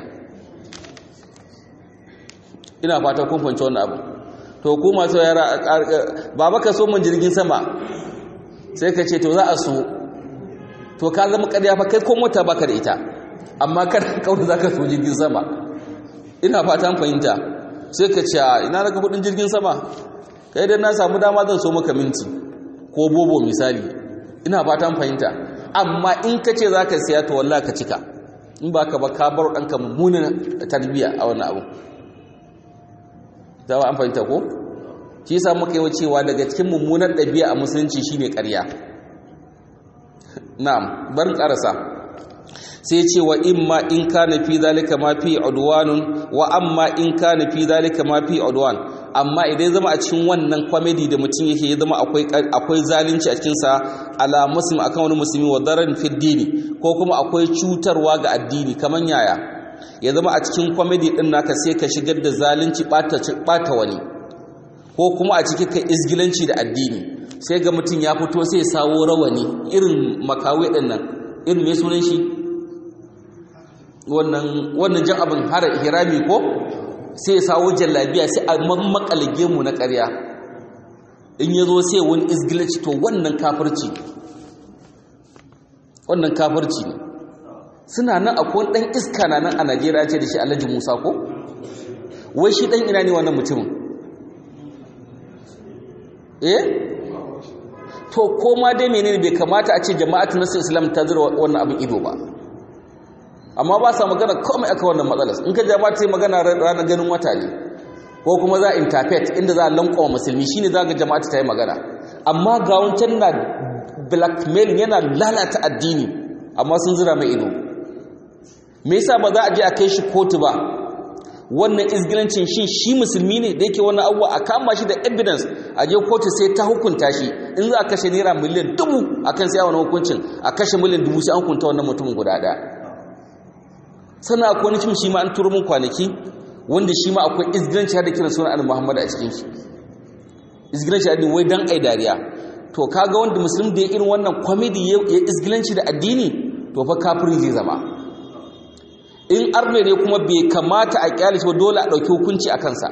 ina fata kun fahimci wannan abu to ku masu yara ba baka so mun jirgin sama sai ka ce to za a so to ka zama ƙarya fa kai ko mota baka da ita amma kada kawai zaka so jirgin sama ina fata an fahimta sai ka ce ina daga kudin jirgin sama kai dan na samu dama zan so maka minti ko bobo misali ina fata an fahimta amma in ka ce zaka siya to wallahi ka cika in ba ka ba ka bar ɗanka mummunan tarbiyya a wannan abu zama an fahimta ko shi sa muka yi cewa daga cikin mummunar ɗabi'a a musulunci shine ƙarya na'am barin ƙarasa sai ce wa imma in kana fi zalika ma fi udwanun wa amma in kana fi zalika ma fi udwan amma idan ya zama a cikin wannan comedy da mutum yake ya zama akwai akwai zalunci a cikin sa ala muslim akan wani musulmi wa darar fi dini ko kuma akwai cutarwa ga addini kaman yaya ya zama a cikin comedy din naka sai ka shigar da zalunci bata bata wani ko kuma a cikin ka izgilanci da addini sai ga mutum ya fito sai ya sawo rawani irin makawai din nan irin me sunan shi wannan wannan jan abin har hirami ko sai ya sawo jallabiya sai a mammakalage mu na ƙarya in ya zo sai wani izgilanci to wannan kafirci wannan kafirci ne suna nan akwai ɗan iska na nan a najeriya ce da shi alhaji musa ko wai shi ɗan ina ne wannan mutumin eh to koma dai menene bai kamata a ce jama'atu nasu islam ta zira wannan abin ido ba amma ba sa magana komai aka wannan matsalar in ka jama'a ta yi magana ranar ganin wata ne ko kuma za a interpret inda za a lankwa musulmi shine za ga jama'atu ta yi magana amma ga wancan na blackmail yana lalata addini amma sun zira mai ido me yasa ba za a je a kai shi kotu ba wannan izgilancin shi shi musulmi ne da yake wannan abuwa a kama shi da evidence a je kotu sai ta hukunta shi in za a kashe naira miliyan dubu a kan sai wani hukuncin a kashe miliyan dubu sai an hukunta wannan mutumin guda ɗaya sannan akwai wani cin shi ma an turo min kwanaki wanda shi ma akwai izgilanci har da kiran sunan annabi muhammad a cikin shi izgilanci addini wai dan ai dariya to kaga wanda musulmi da ya irin wannan comedy ya izgilanci da addini to fa kafiri zai zama in arne ne kuma bai kamata a kyale shi dole a ɗauki hukunci a kansa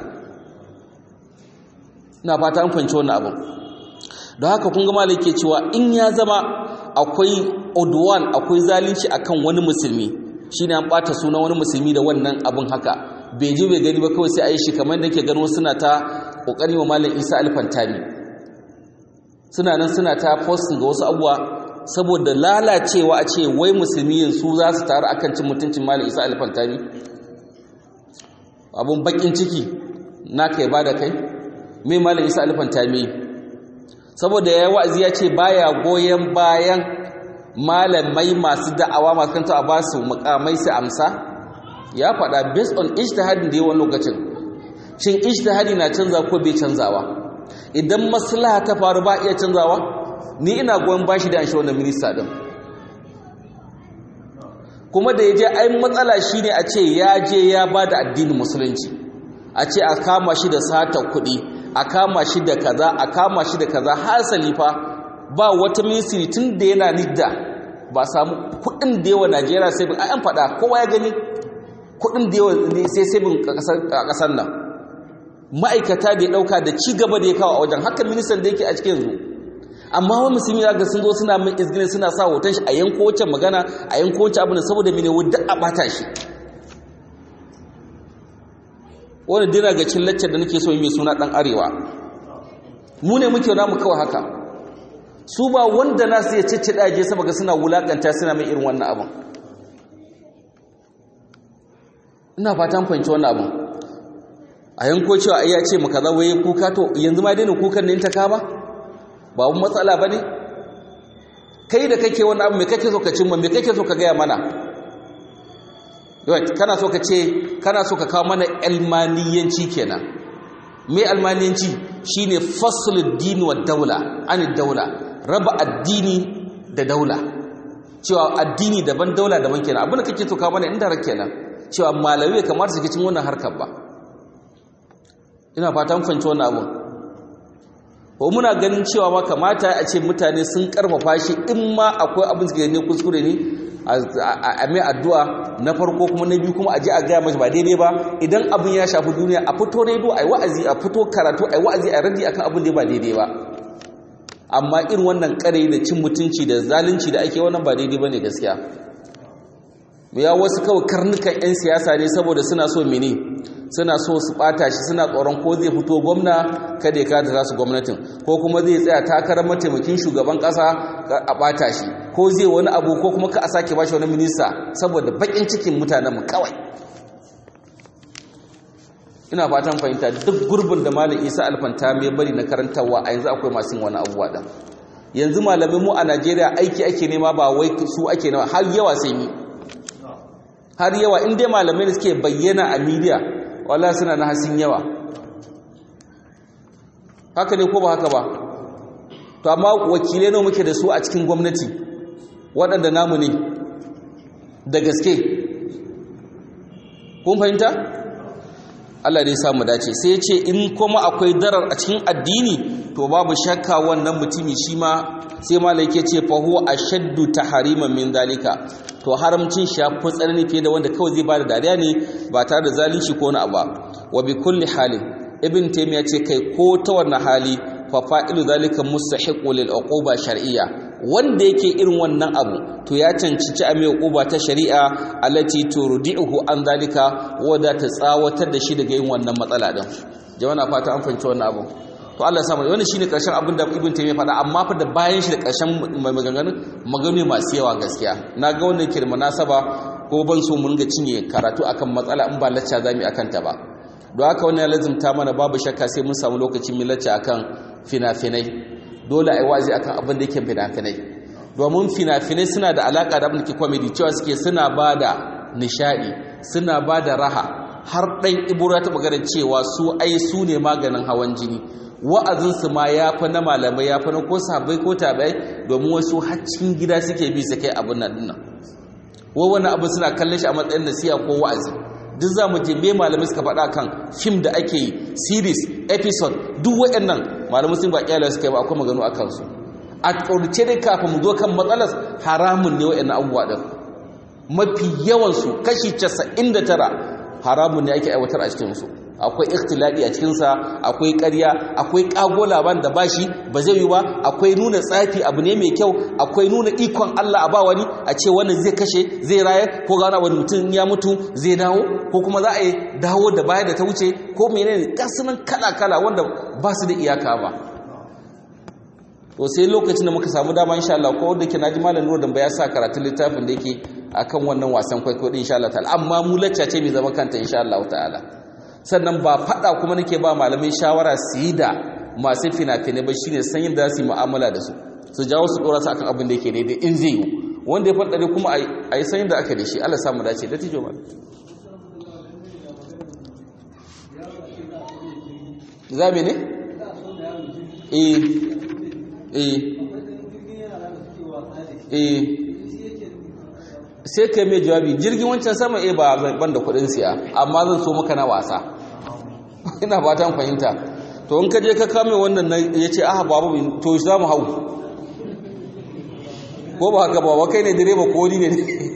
na fata an fahimci wannan abin don haka kun ga malai ke cewa in ya zama akwai odwan akwai zalunci akan wani musulmi shine an bata suna wani musulmi da wannan abin haka bai ji bai gani ba kawai sai a yi shi kamar da ke gano suna ta kokari wa malam isa alfantami suna nan suna ta posting ga wasu abubuwa saboda lalacewa a ce wai musulmi yanzu za su taru akan cin mutuncin malam isa alfantami abun bakin ciki na kai ba da kai mai malam isa alfantami saboda ya yi wa'azi ya ce baya goyon bayan malamai masu da'awa masu kanta a ba su mukamai su amsa ya faɗa based on ijtihadin da yawan lokacin shin ijtihadi na canza ko bai canzawa idan maslaha ta faru ba iya canzawa ni ina goyon bashi da an shi wannan minista din kuma da ya je ai matsala shine a ce ya je ya ba da addinin musulunci a ce a kama shi da sata kuɗi a kama shi da kaza a kama shi da kaza hasali fa ba wata ministry tun da yana nidda ba samu kuɗin da yawa Najeriya sai bin an faɗa kowa ya gani kuɗin da yawa sai sai bin a ƙasar nan ma'aikata da ya ɗauka da ci gaba da ya kawo a wajen haka ministan da yake a cikin yanzu amma wani musulmi ya ga sun zo suna min izginin suna sa hoton shi a yanko wacce magana a yanko wacce abin saboda mene wadda a bata shi wani dina ga cin laccar da nake so yi mai suna dan arewa mu ne muke namu kawai haka su ba wanda na su ya cicci daje sama ga suna wulakanta suna mai irin wannan abin ina fatan fahimci wannan abin a yanko cewa ai ya ce maka za waye kuka to yanzu ma daina kukan ne ta ka ba ba wani matsala ba ne kai da kake wani abu mai kake so ka cimma mai kake so ka gaya mana kana so ka ce kana so ka kawo mana almaniyanci kenan mai almaniyanci shine faslul din wa daula an daula raba addini da daula cewa addini daban daula daban kenan abin da kake so kawo mana inda rak kenan cewa malamai kamar su cikin wannan harkar ba ina fata mun fahimci wannan abun ko muna ganin cewa ma kamata a ce mutane sun karfafa shi in ma akwai abin da ne kuskure ne a mai addu'a na farko kuma na biyu kuma a ji a gaya mashi ba daidai ba idan abin ya shafi duniya a fito rediyo a yi wa'azi a fito karatu a yi wa'azi a radi akan abin da ba daidai ba amma irin wannan kare da cin mutunci da zalunci da ake wannan ba daidai ba ne gaskiya ya wasu kawai karnukan 'yan siyasa ne saboda suna so mene suna so su bata shi suna tsoron ko zai fito gwamna kada ya kada su gwamnatin ko kuma zai tsaya takarar mataimakin shugaban kasa a bata shi ko zai wani abu ko kuma ka a sake bashi wani minista saboda bakin cikin mutanenmu kawai ina fatan fahimta duk gurbin da malam isa alfanta mai bari na karantarwa a yanzu akwai masu wani abubuwa ɗan yanzu malamin mu a najeriya aiki ake nema ba wai su ake nema har yawa sai ni har yawa in dai malamai da suke bayyana a media wala suna na hasin yawa haka ne ko ba haka ba to amma wakilai nawa muke da su a cikin gwamnati waɗanda namu ne da gaske kun fahimta Allah dai samu dace sai ya ce in kuma akwai darar a cikin addini to babu shakka wannan mutumi shi ma sai malai ke ce fa huwa ashaddu tahriman min zalika to haramcin shi ya fi tsanani fiye da wanda kawai zai bada dariya ne ba tare da zalunci ko na abu wa bi kulli halin ibn taymiya ce kai ko ta wannan hali fa fa'ilu zalika mustahiqu lil uquba shar'iyya wanda yake irin wannan abu to ya cancanci a mai uquba ta shari'a allati turdi'uhu an zalika wanda ta tsawatar da shi daga yin wannan matsala din jama'a na fata an fahimci wannan abu to Allah ya samu wannan shine karshen abin da ibn taymiya faɗa amma fa da bayan shi da karshen maganganun maganganu masu yawa gaskiya na ga wannan kirma nasaba ko ban so mun ga cinye karatu akan matsala in ba lacca zamu akan ta ba don haka wannan ya lazimta mana babu shakka sai mun samu lokacin mu lacca akan fina-finai dole ai wazi akan abin da yake fina-finai domin fina-finai suna da alaka da abin da ke comedy cewa suke suna bada nishadi suna bada raha har ɗan ibura ta magana cewa su ai su ne maganin hawan jini wa'azinsu ma ya fi na malamai ya fi na ko sabai ko tabai domin wasu haccin gida suke bi su kai abin nan dinnan wa wani abu suna kallon shi a matsayin nasiya ko wa'azi duk za mu je me malamai suka faɗa kan fim da ake yi series episode duk waɗannan malamai sun ba kyala suka yi ba akwai maganu a kansu a ƙaurace dai kafin mu zo kan matsalar haramun ne waɗannan abubuwa ɗin mafi yawansu kashi casa'in da tara haramun ne ake aiwatar a cikinsu akwai ikhtiladi a cikinsa akwai ƙarya akwai ƙago laban da bashi ba zai yi ba akwai nuna tsafi abu ne mai kyau akwai nuna ikon Allah a ba wani a ce wannan zai kashe zai rayar ko gana wani mutum ya mutu zai dawo ko kuma za a yi dawo da baya da ta wuce ko menene gasunan kala-kala wanda ba su da iyaka ba to sai lokacin da muka samu dama insha Allah ko da ke naji malam Nuru dan ya sa karatun littafin da yake akan wannan wasan kwaikwayo din insha Allah ta'ala amma mu lacca ce mai zama kanta insha Allah ta'ala sannan ba fada kuma nake ba malamai shawara su yi da masu fina-finai ba shine san yadda za su yi mu'amala da su su jawo su dora su akan abin da yake daidai in zai yi wanda ya faɗaɗe kuma a yi san yadda aka da shi Allah samu dace da tijo mal za me ne? eh eh eh sai kai mai jawabi jirgin wancan sama eh ba ban da kudin siya amma zan so maka na wasa ina fatan fahimta to in ka je ka kame wannan ya ce aha babu to za mu hau ko ba haka ba kai ne direba ko ni ne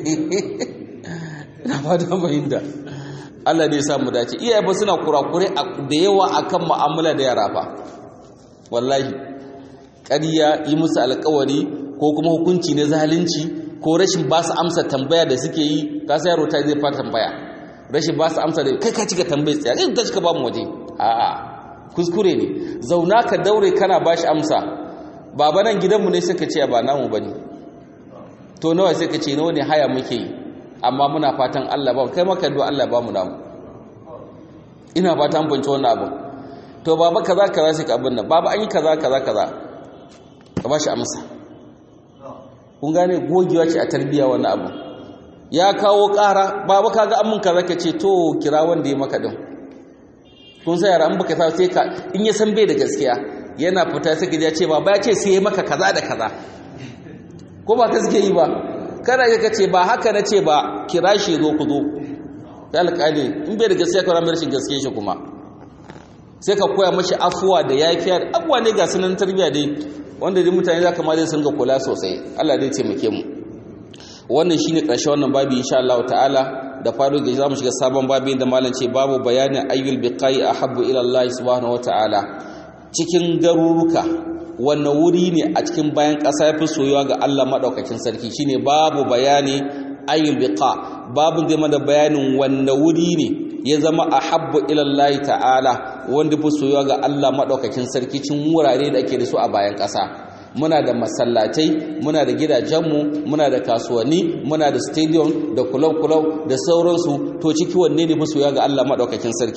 ina fatan fahimta Allah ne ya samu dace iyaye ba suna kurakure da yawa akan mu'amala da yara fa wallahi ƙarya yi musu alƙawari ko kuma hukunci na zalunci ko rashin ba su amsa tambaya da suke yi ka sai yaro ta zai fara tambaya rashin ba su amsa da kai ka cika tambayi tsaya kai ta cika ba mu waje a'a kuskure ne zauna ka daure kana ba shi amsa baba nan gidanmu ne suka ce ba namu bane to nawa sai ka ce nawa ne haya muke yi amma muna fatan Allah ba kai maka do Allah ba mu namu ina fatan bance wannan abu to baba kaza kaza sai ka abin nan baba an yi kaza kaza kaza ka ba shi amsa kun gane gogewa ce a tarbiya wannan abu ya kawo ƙara baba kaga an mun kaza ka ce to kira wanda ya maka din kun sai yara an baka sa sai ka in ya san bai da gaskiya yana fita sai ka ce baba ya ce sai ya maka kaza da kaza ko ba ka suke yi ba kada ka ce ba haka na ce ba kira shi zo ku zo ya alƙali in bai da gaskiya ka ramar shi gaskiya shi kuma sai ka koya mashi afuwa da yafiya abuwa ne ga sunan tarbiya dai wanda dai mutane za ka ma zai sun ga kula sosai Allah dai taimake mu wannan shine ƙarshe wannan babi insha Allah ta'ala da faru ga zamu shiga sabon babi da malam ce babu bayanin ayyul biqai ahabbu ila Allah subhanahu wa ta'ala cikin garuruka wannan wuri ne a cikin bayan ƙasa yafi soyuwa ga Allah madaukakin sarki shine babu bayani ayyul biqa babu zai mana bayanin wannan wuri ne ya zama ahabbu ila Allah ta'ala wanda fi soyuwa ga Allah madaukakin sarki cikin wurare da ake da su a bayan ƙasa muna da masallatai muna da gidajenmu muna da kasuwanni muna da stadium da kulau-kulau da sauransu to ciki wanne ne masoya ga Allah maɗaukakin sarki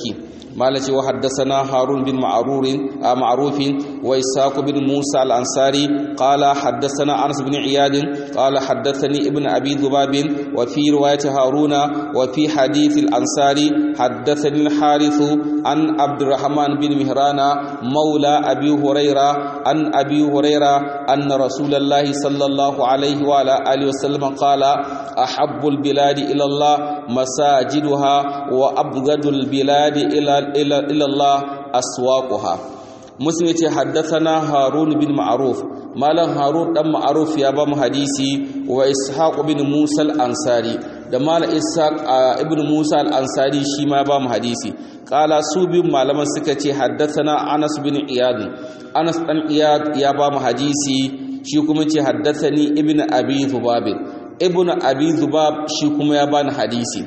malaci wa haddathana harun bin ma'rur ma'ruf wa isaq bin musa al-ansari qala haddathana anas bin iyad qala haddathani ibn abi dhubab wa fi riwayat haruna wa fi hadith al-ansari haddathani al-harith an abdurrahman bin mihrana mawla abi hurayra an abi hurayra anna rasulullah sallallahu alayhi wa ala alihi wa sallam qala ahabbu al-bilad ila allah masajiduha wa abghadul bilad ila ila Allah aswaquha muslim yace haddathana harun bin ma'ruf malam harun dan ma'ruf ya ba mu hadisi wa ishaq bin musa al-ansari da malam ishaq ibn musa al-ansari shi ma ba mu hadisi qala su bin malaman suka ce haddathana anas bin iyad anas dan iyad ya ba mu hadisi shi kuma ce haddathani ibn abi dhubab ibn abi dhubab shi kuma ya bani hadisi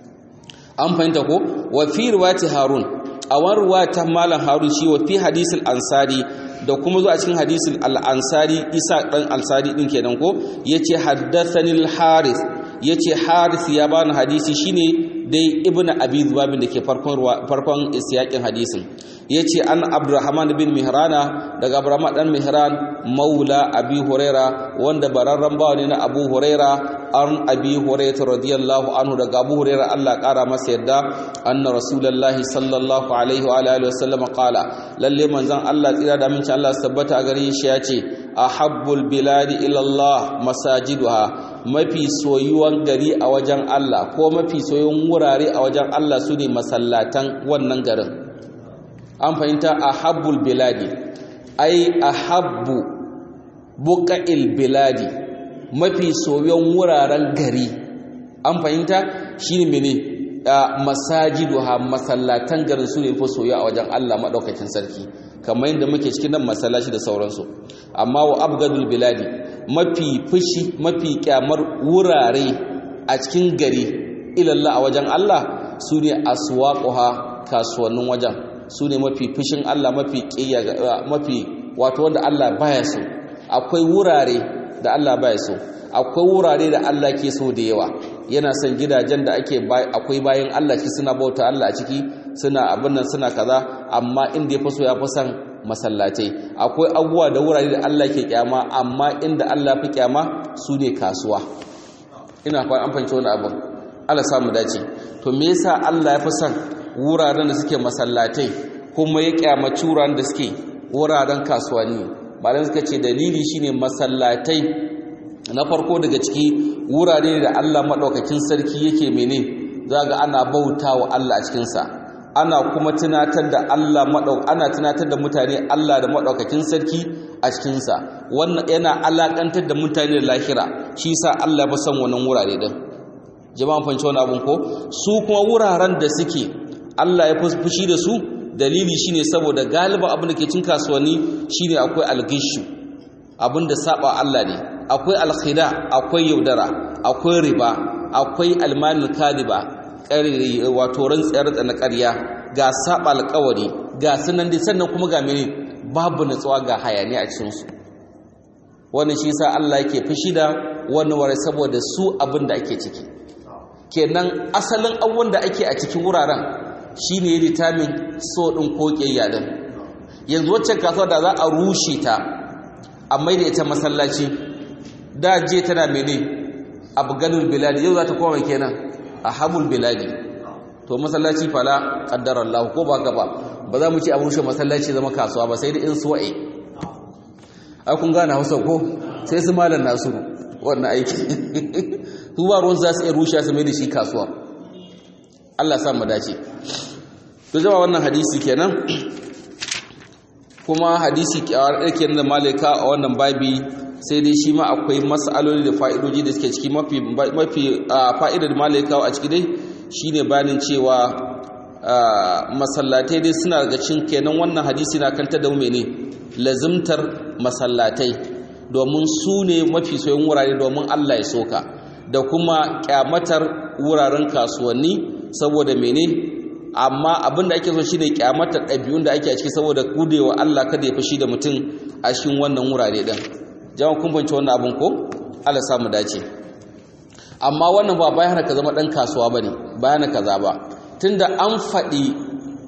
an fahimta ko wa fi riwayati harun a wani ta malam harun shi wa fi hadisul ansari da kuma zuwa cikin hadisul al-ansari isa dan ansari din kenan ko yace haddathani al-harith yace harith ya bani hadisi shine dai ibnu abi dhubab da ke farkon farkon isyakin hadisin yace an abdurrahman bin mihrana daga abdurrahman dan mihran maula abi huraira wanda bararran bawa ne na abu huraira an abi hurairah radiyallahu anhu daga abu hurairah Allah kara masa yadda anna rasulullahi sallallahu alaihi wa alihi wasallam qala lalle manzon Allah tsira da aminci Allah tabbata a gare shi yace ahabbul biladi ila Allah masajiduha mafi soyuwan gari a wajen Allah ko mafi soyuwan wurare a wajen Allah sune masallatan wannan garin an fahimta ahabbul biladi ai ahabbu buqa'il biladi mafi soyon wuraren gari an fahimta shine mene masajiduha masallatan garin su ne fa soyo a wajen Allah madaukakin sarki kamar yadda muke cikin nan masallaci da sauransu amma wa abgadul biladi mafi fushi mafi kyamar wurare a cikin gari ilalla a wajen Allah su ne aswaquha kasuwannin wajen su ne mafi fushin Allah mafi mafi wato wanda Allah baya so akwai wurare da Allah baya so akwai wurare da Allah ke so da yawa yana son gidajen da ake akwai bayan Allah ciki suna bauta Allah a ciki suna abin nan suna kaza amma inda ya fi so ya fi son masallatai akwai abubuwa da wurare da Allah ke kyama amma inda Allah fi kyama su ne kasuwa ina fa an fahimci wani abin Allah samu dace to me yasa Allah ya fi son wuraren da suke masallatai kuma ya kyamaci wuraren da suke wuraren kasuwanni malam suka ce dalili shine masallatai na farko daga ciki wurare da Allah madaukakin sarki yake mene zaga ana bautawa Allah a cikin sa ana kuma tunatar da Allah madauk ana tunatar da mutane Allah da madaukakin sarki a cikin sa wannan yana alakantar da mutane da lahira shi yasa Allah ba san wannan wurare din jama'an fanci wani abun ko su kuma wuraren da suke Allah ya fushi da su dalili shine saboda galiba abin da ke cin kasuwanni shine akwai algishu abin da saba Allah ne akwai alkhida akwai yaudara akwai riba akwai almanil kadiba ƙarri wato rantsayar da na ƙarya ga saba alƙawari ga sunan dai sannan kuma ga mene babu natsuwa ga hayani a cikin su wannan shi yasa Allah yake fushi da wannan ware saboda su abin da ake ciki kenan asalin abubuwan da ake a cikin wuraren shi ne litamin so ɗin ko ƙiyayya ɗin yanzu waccan kasuwa da za a rushe ta a mai da ita masallaci da je tana mene abu ganin biladi yau za ta koma kenan a habul biladi to masallaci fala ƙaddar Allah ko ba gaba ba za mu ci a rushe masallaci zama kasuwa ba sai da in suwa'e ai kun gane hausa ko sai su malam nasu wannan aiki su ba ruwan za su iya rushe su mai da shi kasuwa Allah sa mu dace to jama wannan hadisi kenan kuma hadisi kenan da malika a wannan babi sai dai shi ma akwai mas'aloli da fa'idoji da suke ciki mafi mafi fa'idar da malika a ciki dai shine bayanin cewa masallatai dai suna daga cikin kenan wannan hadisi na kantar da mu mene lazimtar masallatai domin su ne mafi soyin wurare domin Allah ya soka da kuma kyamatar wuraren kasuwanni saboda mene amma abin da ake so shine kyamatar ɗabi'un da ake a ciki saboda gudewa Allah kada ya fashi da mutum a cikin wannan wurare din jama'a kun bance wannan abin ko Allah sa mu dace amma wannan ba bayan ka zama dan kasuwa bane bayan kaza ba tunda an faɗi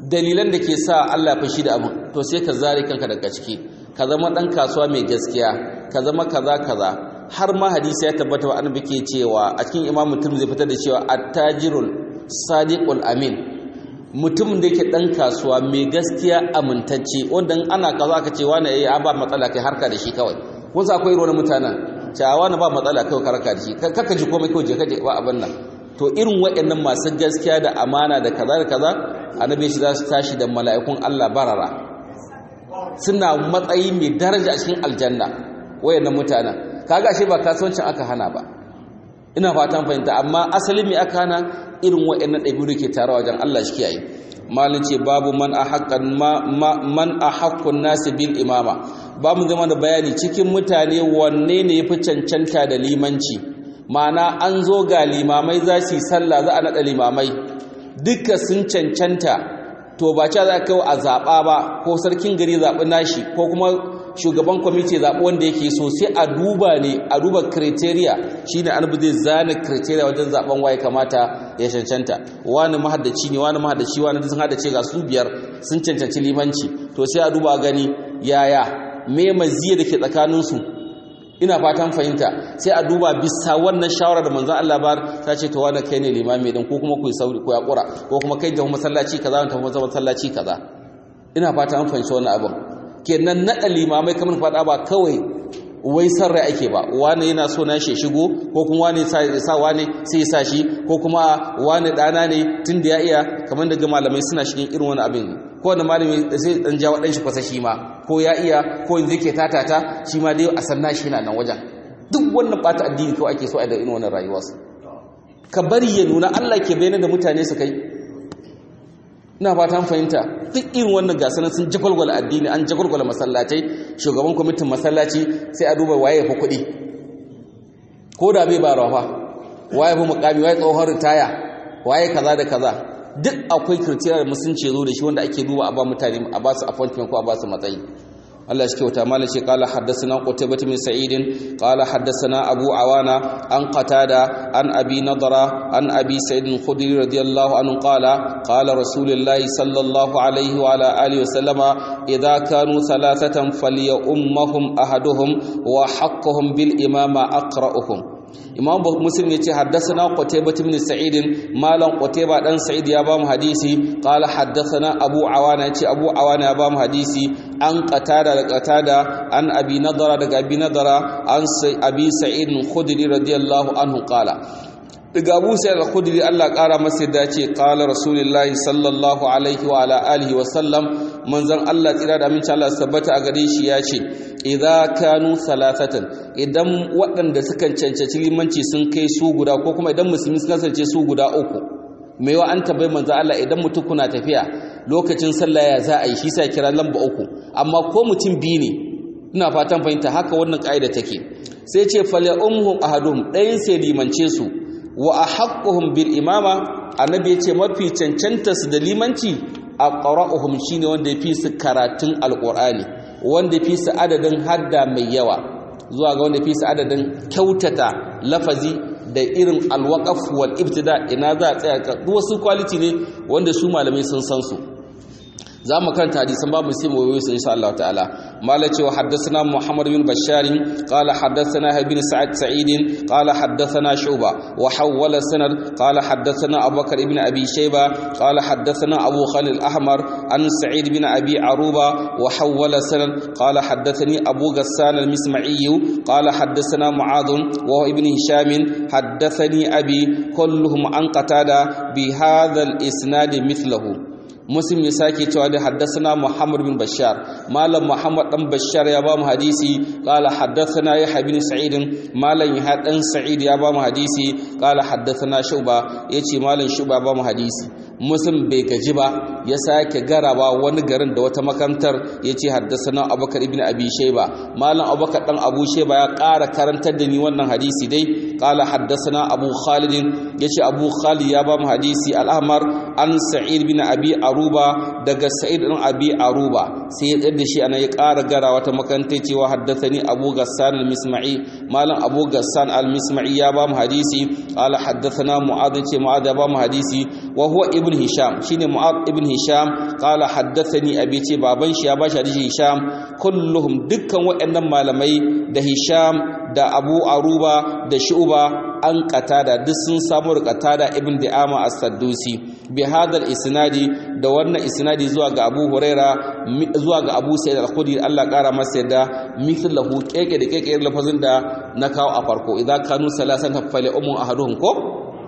dalilan da ke sa Allah ya fashi da abin to sai ka zare kanka daga ciki ka zama dan kasuwa mai gaskiya ka zama kaza kaza har ma hadisi ya tabbata wa annabi ke cewa a cikin imamu zai fitar da cewa attajirul sadiqul amin mutumin da yake dan kasuwa mai gaskiya amintacce wanda ana kaza aka ce wani yayi ba matsala kai harka da shi kawai wasu akwai irin mutanen cewa wani ba matsala kai karaka da shi kaka ji komai kawai je ka je ba abin nan to irin waɗannan masu gaskiya da amana da kaza da kaza annabi shi za su tashi da mala'ikun Allah barara suna matsayi mai daraja a cikin aljanna wayannan mutanen kaga shi ba kasuwancin aka hana ba ina fatan fahimta amma asali mai aka hana irin waɗannan ɗabi'u ke tare wajen Allah shi kiyaye malin ce babu man ahaqqan man ahaqqun nasi bil imama ba mu zama da bayani cikin mutane wanne ne yafi cancanta da limanci ma'ana an zo ga limamai za su yi sallah za a naɗa limamai duka sun cancanta to ba ca za ka a zaɓa ba ko sarkin gari zaɓi nashi ko kuma shugaban kwamiti zaɓi wanda yake so sai a duba ne a duba kriteria shi ne annabi zai zane kriteria wajen zaɓen waye kamata ya cancanta wani mahaddaci ne wani mahaddaci wani sun haddace ga su biyar sun cancanci limanci to sai a duba gani yaya me maziya da ke tsakaninsu ina fatan fahimta sai a duba bisa wannan shawara da manzon Allah ba ta ce to wani kai ne limami din ko kuma ku sauri ko ya kura ko kuma kai da masallaci kaza ta masallaci kaza ina fata an fahimci wannan abin kenan naɗa limamai kamar faɗa ba kawai wai san rai ake ba wani yana so na shi shigo ko kuma wani sa wani sai ya sa shi ko kuma wani ɗana ne tun da ya iya kamar daga malamai suna shigin irin wani abin ko wani malami sai dan ja waɗanshi kwasa shi ma ko ya iya ko yanzu yake tatata shi ma dai a san nashi yana nan wajen duk wannan ɓata addini kawai ake so a da irin wannan rayuwarsu ka bari ya nuna Allah ke bayyana da mutane su kai ina fatan fahimta duk irin wannan gasanan sun jagwalgwala addini an jagwalgwala masallatai shugaban kwamitin masallaci sai a duba waye fi kuɗi ko da bai ba rafa waye fi mukami waye tsohon ritaya waye kaza da kaza duk akwai kirtiyar da musulunci zo da shi wanda ake duba a ba mutane a ba su appointment ko a ba su matsayi Allah shi kyauta malam ce qala haddathana qutaybah min sa'id qala haddathana abu awana an qatada an abi nadra an abi sa'id al-khudri radiyallahu anhu qala qala rasulullah sallallahu alayhi wa ala alihi wa sallama idha kanu thalathatan falyummahum ahaduhum wa haqquhum bil imama aqra'uhum imam muslim yace haddathana qutaybah ibn sa'id malam qutaybah dan sa'id ya bamu hadisi qala haddathana abu awana yace abu awana ya bamu hadisi an qatada da qatada an abi nadara daga abi nadara an abi sa'id khudri radiyallahu anhu qala daga abu sa'id al-khudri Allah kara masa da ce qala rasulullahi sallallahu alaihi wa ala alihi wa sallam manzon Allah tsira da aminci Allah tabbata a gare shi ya ce idza kanu salasatan idan waɗanda suka cancanci limanci sun kai su guda ko kuma idan musulmi sun kasance su guda uku mai wa an tabbai manzo Allah idan mutum kuna tafiya lokacin sallah ya za a yi shi sai kira lamba uku amma ko mutum biyu ne ina fatan fahimta haka wannan kaida take sai ce fala umhum ahadum ɗayan sai limance su wa ahaqquhum bil imama annabi ya ce mafi cancanta su da limanci aqra'uhum shine wanda yafi su karatun alqur'ani wanda yafi su adadin hadda mai yawa zuwa ga wanda yafi su adadin kyautata lafazi da irin alwaqaf wal ibtida ina za a tsaya ka wasu quality ne wanda su malamai sun san su za mu karanta hadisan babu sai mu wayo insha Allah ta'ala mala cewa haddathana Muhammad bin Bashar qala haddathana Ibn Sa'id Sa'id qala haddathana Shuba wa hawwala sanad qala haddathana Abu Bakr ibn Abi Shayba qala haddathana Abu Khalil al-Ahmar an Sa'id bin Abi Aruba wa hawwala sanad qala haddathani Abu Ghassan al-Misma'i qala haddathana Mu'adh wa ibn Hisham haddathani Abi kulluhum an qatada bi hadha al-isnad mithluhu muslim ya sake cewa da haddasana muhammad bin bashar malam muhammad dan bashar ya ba mu hadisi qala haddathana yahya bin sa'id malam yahya dan sa'id ya ba mu hadisi qala haddathana shuba yace malam shuba ba mu hadisi muslim bai gaji ba ya sake garaba wani garin da wata makantar yace haddasana abubakar ibn abi shayba malam abubakar dan abu shayba ya ƙara karantar da ni wannan hadisi dai qala haddasana abu khalid yace abu khalid ya ba mu hadisi al-ahmar an sa'id bin abi aruba daga sa'id bin abi aruba sai ya tsada shi ana ya ƙara gara wata makantai cewa haddathani abu gassan al-misma'i malam abu gassan al-misma'i ya ba mu hadisi qala haddathana mu'adh ce mu'adh ya ba mu hadisi wa huwa ibn hisham shine mu'adh ibn hisham qala haddathani abi ce baban shi ya ba shi hadisi hisham kulluhum dukkan waɗannan malamai da hisham da abu aruba da shu'ba an qatada duk sun samu qatada ibn di'ama as-saddusi bi hadal isnadi da wannan isnadi zuwa ga abu huraira zuwa ga abu sa'id al-khudri Allah kara masa yadda mithlahu keke da keke lafazin da na kawo a farko idza kanu salasan fali ummu ahaduhum ko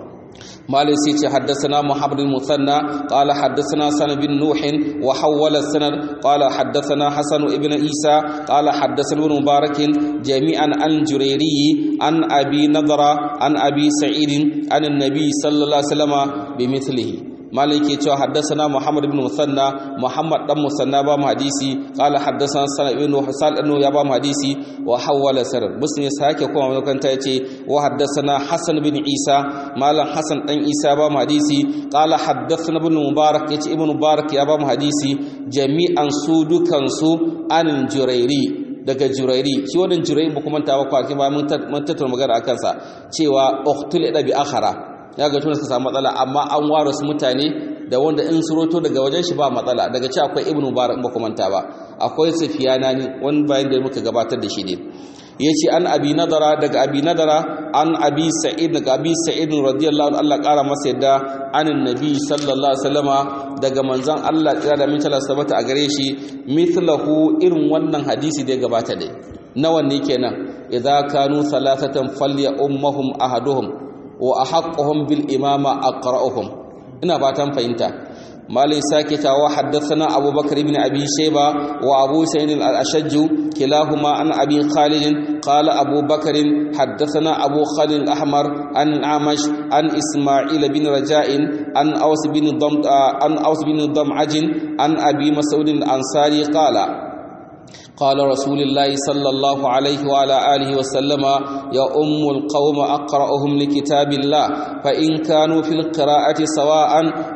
مالك سيتي حدثنا محمد المثنى قال حدثنا سنة بن نوح وحول السند قال حدثنا حسن ابن عيسى قال حدثنا ابن مبارك جميعا عن جريري عن أبي نضرة عن أبي سعيد عن النبي صلى الله عليه وسلم بمثله مالك يتوى حدثنا محمد بن مثنى محمد بن مثنى بام حديثي قال حدثنا سنة بن حسال أنه يبام حديثي وحول سرد بس يساك يقوم من كنت يتي وحدثنا حسن بن عيسى مالا حسن بن عيسى بام حديثي قال حدثنا ابن مبارك يتي ابن مبارك يبام حديثي جميعا سودو كنسو عن الجريري daga jurairi shi wannan jurairi ba kuma tawa kwaki ba mun tattauna magana akan sa cewa uqtul ida bi akhara ya ga tun suka samu matsala amma an ware su mutane da wanda in su roto daga wajen shi ba matsala daga ci akwai ibnu mubarak ba kuma ta ba akwai sufiyana ne wani bayan da muka gabatar da shi ne yace an abi nadara daga abi nadara an abi sa'id daga abi sa'id radiyallahu anhu Allah kara masa yadda anin nabi sallallahu alaihi wasallama daga manzon Allah kira da min talasa sabata a gare shi mithlahu irin wannan hadisi da ya gabata dai nawa ne kenan idza kanu thalathatan falya ummuhum ahaduhum wa ahaqquhum bil imama aqra'uhum ina fatan fahimta malai sake tawa haddathana abubakar ibn abi shayba wa abu sa'id al-ashajj kilahuma an abi khalid qala abubakar haddathana abu khalid al-ahmar an amash an isma'il bin raja'in an aws bin dam an aws bin dam'aj an abi mas'ud al-ansari qala قال رسول الله صلى الله عليه وعلى آله وسلم يا أم القوم أقرأهم لكتاب الله فإن كانوا في القراءة سواء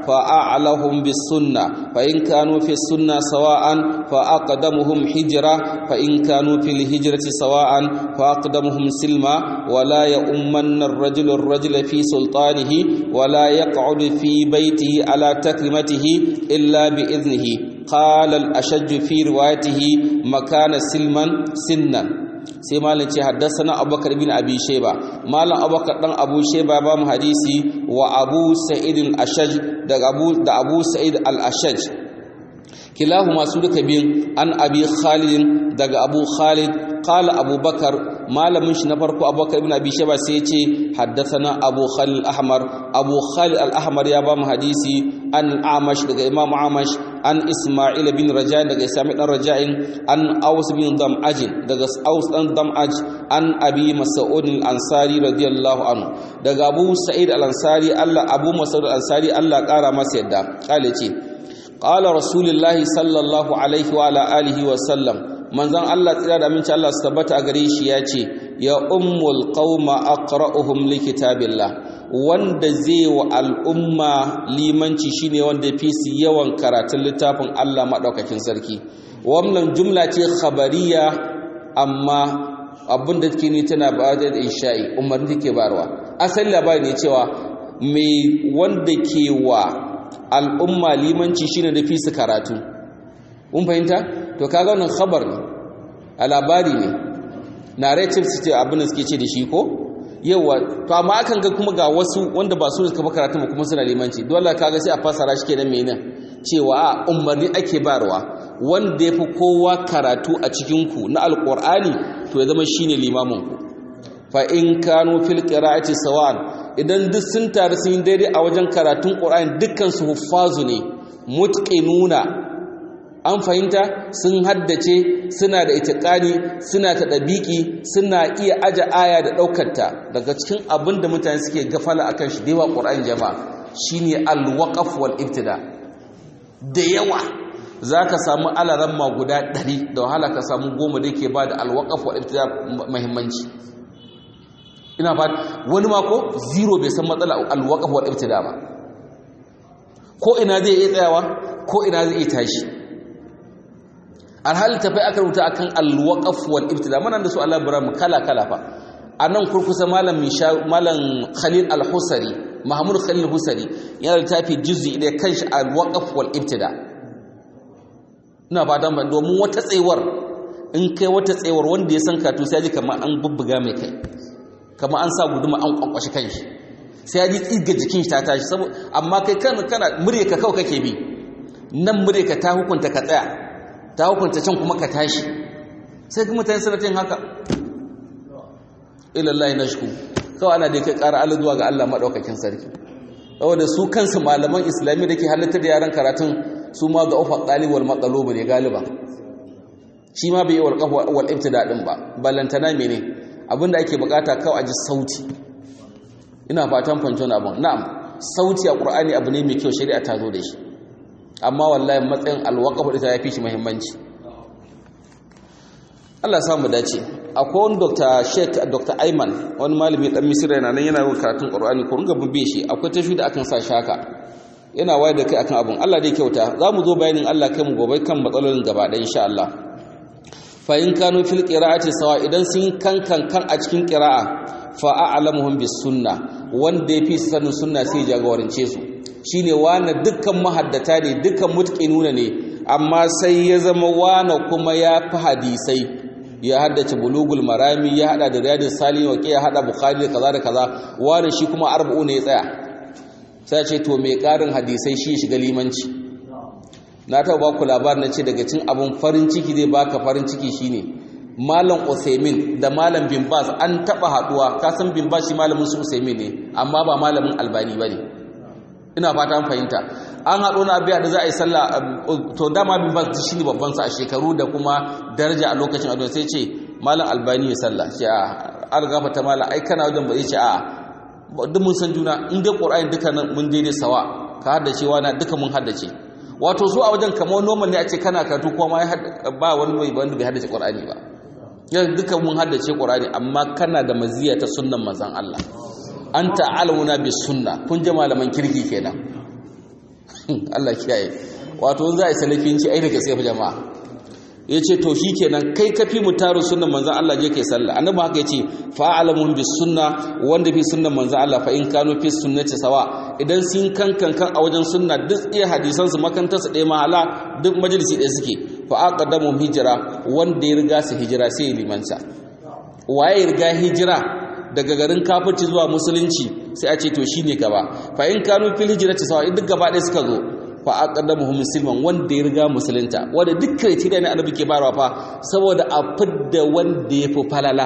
فأعلهم بالسنة فإن كانوا في السنة سواء فأقدمهم حجرة فإن كانوا في الهجرة سواء فأقدمهم سلما ولا يؤمن الرجل الرجل في سلطانه ولا يقعد في بيته على تكرمته إلا بإذنه قال الأشج في روايته مكان سلما سنا sai malam ce haddasana abubakar bin abi sheba malam abubakar dan abu sheba ba mu hadisi wa abu sa'id al-ashaj da abu da abu sa'id al-ashaj kilahu masu duka bin an abi khalid daga abu khalid qala abubakar malamin shi na farko abubakar ibn abi sheba sai ya ce haddathana abu khalid al-ahmar abu khalid al-ahmar ya ba mu hadisi an amash daga imam amash an isma'il bin raja daga isma'il dan raja'in an aus bin dam'aj daga aus dan dam'aj an abi mas'ud al-ansari radiyallahu anhu daga abu sa'id al-ansari Allah abu mas'ud al-ansari Allah kara masa yadda kale ce qala rasulullahi sallallahu alaihi wa ala alihi wa sallam manzon Allah tsira da aminci Allah su tabbata a gare shi ya ce ya ummul qauma aqra'uhum likitabillah wanda zai wa al'umma limanci shine wanda fi su yawan karatun littafin Allah madaukakin sarki wannan jumla ce khabariya amma abin da take ni tana ba da insha'i umarni take barwa asali labari ne cewa mai wanda ke wa al'umma limanci shine da fi su karatu mun fahimta to kaga wannan khabar ne a labari ne narrative su ce abin da suke ce da shi ko yawa to amma akan ga kuma ga wasu wanda ba su suka karatu ba kuma suna limanci dole kaga sai a fasara shi kenan menene cewa a umarni ake barwa wanda yafi kowa karatu a cikin ku na alqur'ani to ya zama shine limamin ku fa in kanu fil qira'ati sawan idan duk sun taru sun daidai a wajen karatun qur'ani dukkan su huffazu ne mutqinuna an fahimta sun haddace suna da itiqani suna ta dabiki suna iya aja aya da daukarta daga cikin abin da mutane suke gafala akan shi dewa qur'ani jama'a shine al-waqf wal ibtida da yawa zaka samu alaran ma guda 100 da wahala ka samu goma da yake bada al-waqf wal ibtida muhimmanci ina ba wani mako zero bai san matsala al-waqf wal ibtida ba ko ina zai iya tsayawa ko ina zai iya tashi alhali tafai aka rubuta akan alwaqaf wal ibtida mana da su Allah mu kala kala fa anan kurkusa malam misha malam Khalil al-Husari Mahmud Khalil al-Husari yana littafi juz'i da kanshi alwaqaf wal ibtida ina fatan ban domin wata tsayuwar in kai wata tsayuwar wanda ya san katu sai ji kamar an bubbuga mai kai kamar an sa guduma an kwankwashi kanshi sai ya ji tsiga jikin shi ta tashi saboda amma kai kana kana murya ka kawai kake bi nan murya ka ta hukunta ka tsaya ta hukunta can kuma ka tashi sai kuma mutane suna yin haka ilallahi nashku kawai ana da kai ƙara aladuwa ga Allah madaukakin sarki saboda su kansu malaman islami da ke halatta da yaran karatun su ma ga ufa ɗalibwal matsalobu ne galiba shi ma bai yi wal ibtida din ba ballantana mene abinda ake bukata kawai a ji sauti ina fatan fanton abin na'am sauti a qur'ani abu ne mai kyau shari'a ta zo da shi amma wallahi matsayin alwaqaf da ta yafi shi muhimmanci Allah ya samu dace akwai wani Dr. Sheikh Dr. Ayman wani malami dan Misira yana nan yana yin karatun Qur'ani ko ringa bubbe shi akwai tashi da akan sa shaka yana wayar da kai akan abun Allah dai kyauta za mu zo bayanin Allah kai mu gobe kan matsalolin gaba ɗaya insha Allah fa in kanu fil qira'ati sawa idan sun kan kan kan a cikin qira'a fa a'lamuhum bis sunna wanda yafi sanin sunna sai jagorance su shine wani dukkan mahaddata ne dukkan mutqinuna ne amma sai ya zama wani kuma ya fi hadisai ya haddace bulugul marami ya hada da riyadus salihin wa ya hada bukhari da kaza da kaza wani shi kuma arba'u ne ya tsaya sai ce to mai karin hadisai shi shiga limanci na taɓa ba ku labarin na ce daga cin abin farin ciki zai baka farin ciki shine malam Usaimin da malam bin Baz an taɓa haɗuwa ka san bin Baz shi malamin su Usaimin ne amma ba malamin Albani bane ina fata an fahimta an haɗo na abiya da za a yi sallah to dama bin Baz shi ne babban sa a shekaru da kuma daraja a lokacin ado sai ce malam Albani ya sallah ce a an gafarta malam ai kana wajen ba zai ce a duk mun san juna in dai ƙur'ani duka mun daidai sawa ka haddace wa na duka mun haddace wato su a wajen kamar normal ne a ce kana karatu kuma ba wani mai wanda bai haddace ƙur'ani ba yanzu duka mun haddace ƙur'ani amma kana da maziya ta sunnan manzon Allah an ta'alamuna bis sunna kun ji malaman kirki kenan Allah kiyaye wato za a yi salafinci ai daga sai jama'a ya ce to shi kenan kai kafi mu taru sunan manzan Allah je kai sallah annabi haka ya ce fa'alamun bis sunna wanda fi sunnan manzan Allah fa in kanu fi sunnati sawa idan sun kankan kan a wajen sunna duk iya hadisan su makanta su ɗaya mahala duk majalisi ɗaya suke fa aqaddamu hijira wanda ya riga su hijira sai ya limanta waye ya riga hijira daga garin kafirci zuwa musulunci sai a ce to shine gaba fa in kanu fil hijrati sawa duk gaba ɗaya suka zo fa aqaddamuhum musliman wanda ya riga musulunta wanda duk criteria ne annabi ke bayarwa fa saboda a fidda wanda ya fi falala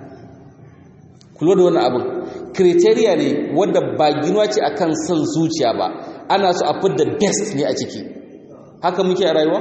kulo da wannan abin criteria ne wanda ba ginuwa ce akan son zuciya ba ana so a fidda best ne a ciki haka muke a rayuwa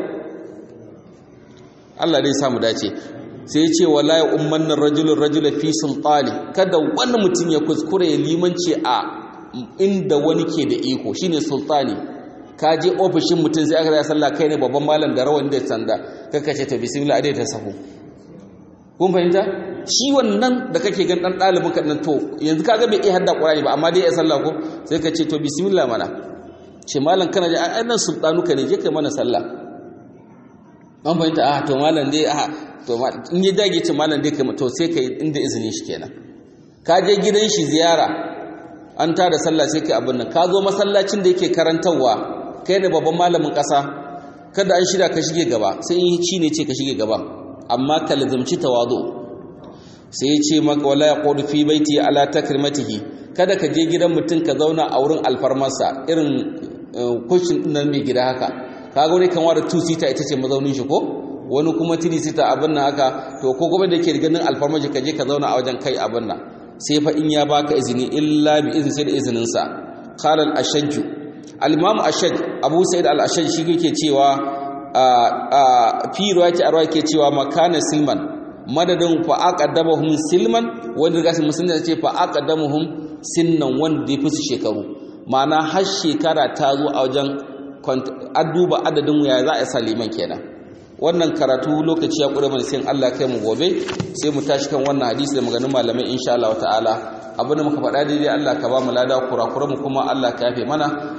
Allah dai samu dace sai ya ce wala ya ummanna rajulun rajula fi sultani kada wani mutum ya kuskure ya limanci a inda wani ke da iko shine sultani ka je ofishin mutum sai aka zai sallah kai ne babban malam da rawan da sanda kaka ce to bismillah adai ta sahu kun fahimta shi wannan da kake gan dan dalibin ka nan to yanzu kaga bai iya hadda qur'ani ba amma dai ya sallah ko sai ka ce to bismillah mana ce malam kana je ai nan sultanu ka ne je kai mana sallah an fahimta ah to malam dai ah to in ya dage ce malam dai kai to sai kai inda izinin shi kenan ka je gidan shi ziyara an tada sallah sai kai abin nan ka zo masallacin da yake karantarwa kai ne babban malamin ƙasa kada an shirya ka shige gaba sai in shi ne ce ka shige gaba amma ka lazumci tawazu sai ya ce maka wala yaqudu fi baiti ala takrimatihi kada ka je gidan mutum ka zauna a wurin alfarmarsa irin kushin nan mai gida haka kaga wani kan wada two seater ita ce mazaunin shi ko wani kuma three seater abin nan haka to ko kuma da yake ganin alfarmaji ka je ka zauna a wajen kai abin nan sai fa in ya baka izini illa bi izni sai da izinin sa qala al-ashajju al-imam ashaj abu sa'id al-ashaj shi yake cewa fi riwayati arwa yake cewa makana silman madadin fa aqaddamahum silman wanda ga musulmi ce fa aqaddamuhum sinnan wanda ya fi su shekaru ma'ana har shekara ta zo a wajen an duba adadin ya za a sa liman kenan wannan karatu lokaci ya ƙure mana sai Allah kai mu gobe sai mu tashi kan wannan hadisi da maganin malamai insha Allah ta'ala abinda muka faɗa daidai Allah ka ba mu lada kurakuran mu kuma Allah ka yafe mana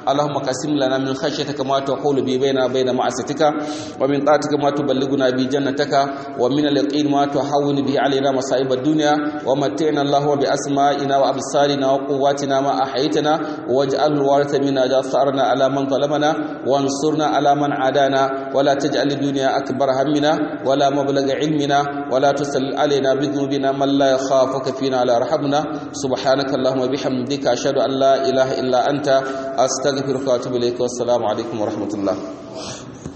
اللهم قسم لنا من خشيتك ما تحول به بيننا وبين معصيتك ومن طاعتك ما تبلغنا به جنتك ومن اليقين ما تهون به علينا مصائب الدنيا ومتعنا اللهم بأسمائنا وأبصارنا وقواتنا ما أحيتنا واجعل الوارث منا جثارنا على من ظلمنا وانصرنا على من عادانا ولا تجعل الدنيا أكبر همنا ولا مبلغ علمنا ولا تسل علينا بذنوبنا من لا يخافك فينا لا رحمنا سبحانك اللهم وبحمدك أشهد أن لا إله إلا أنت أستغفرك وأتوب إليك والسلام عليكم ورحمة الله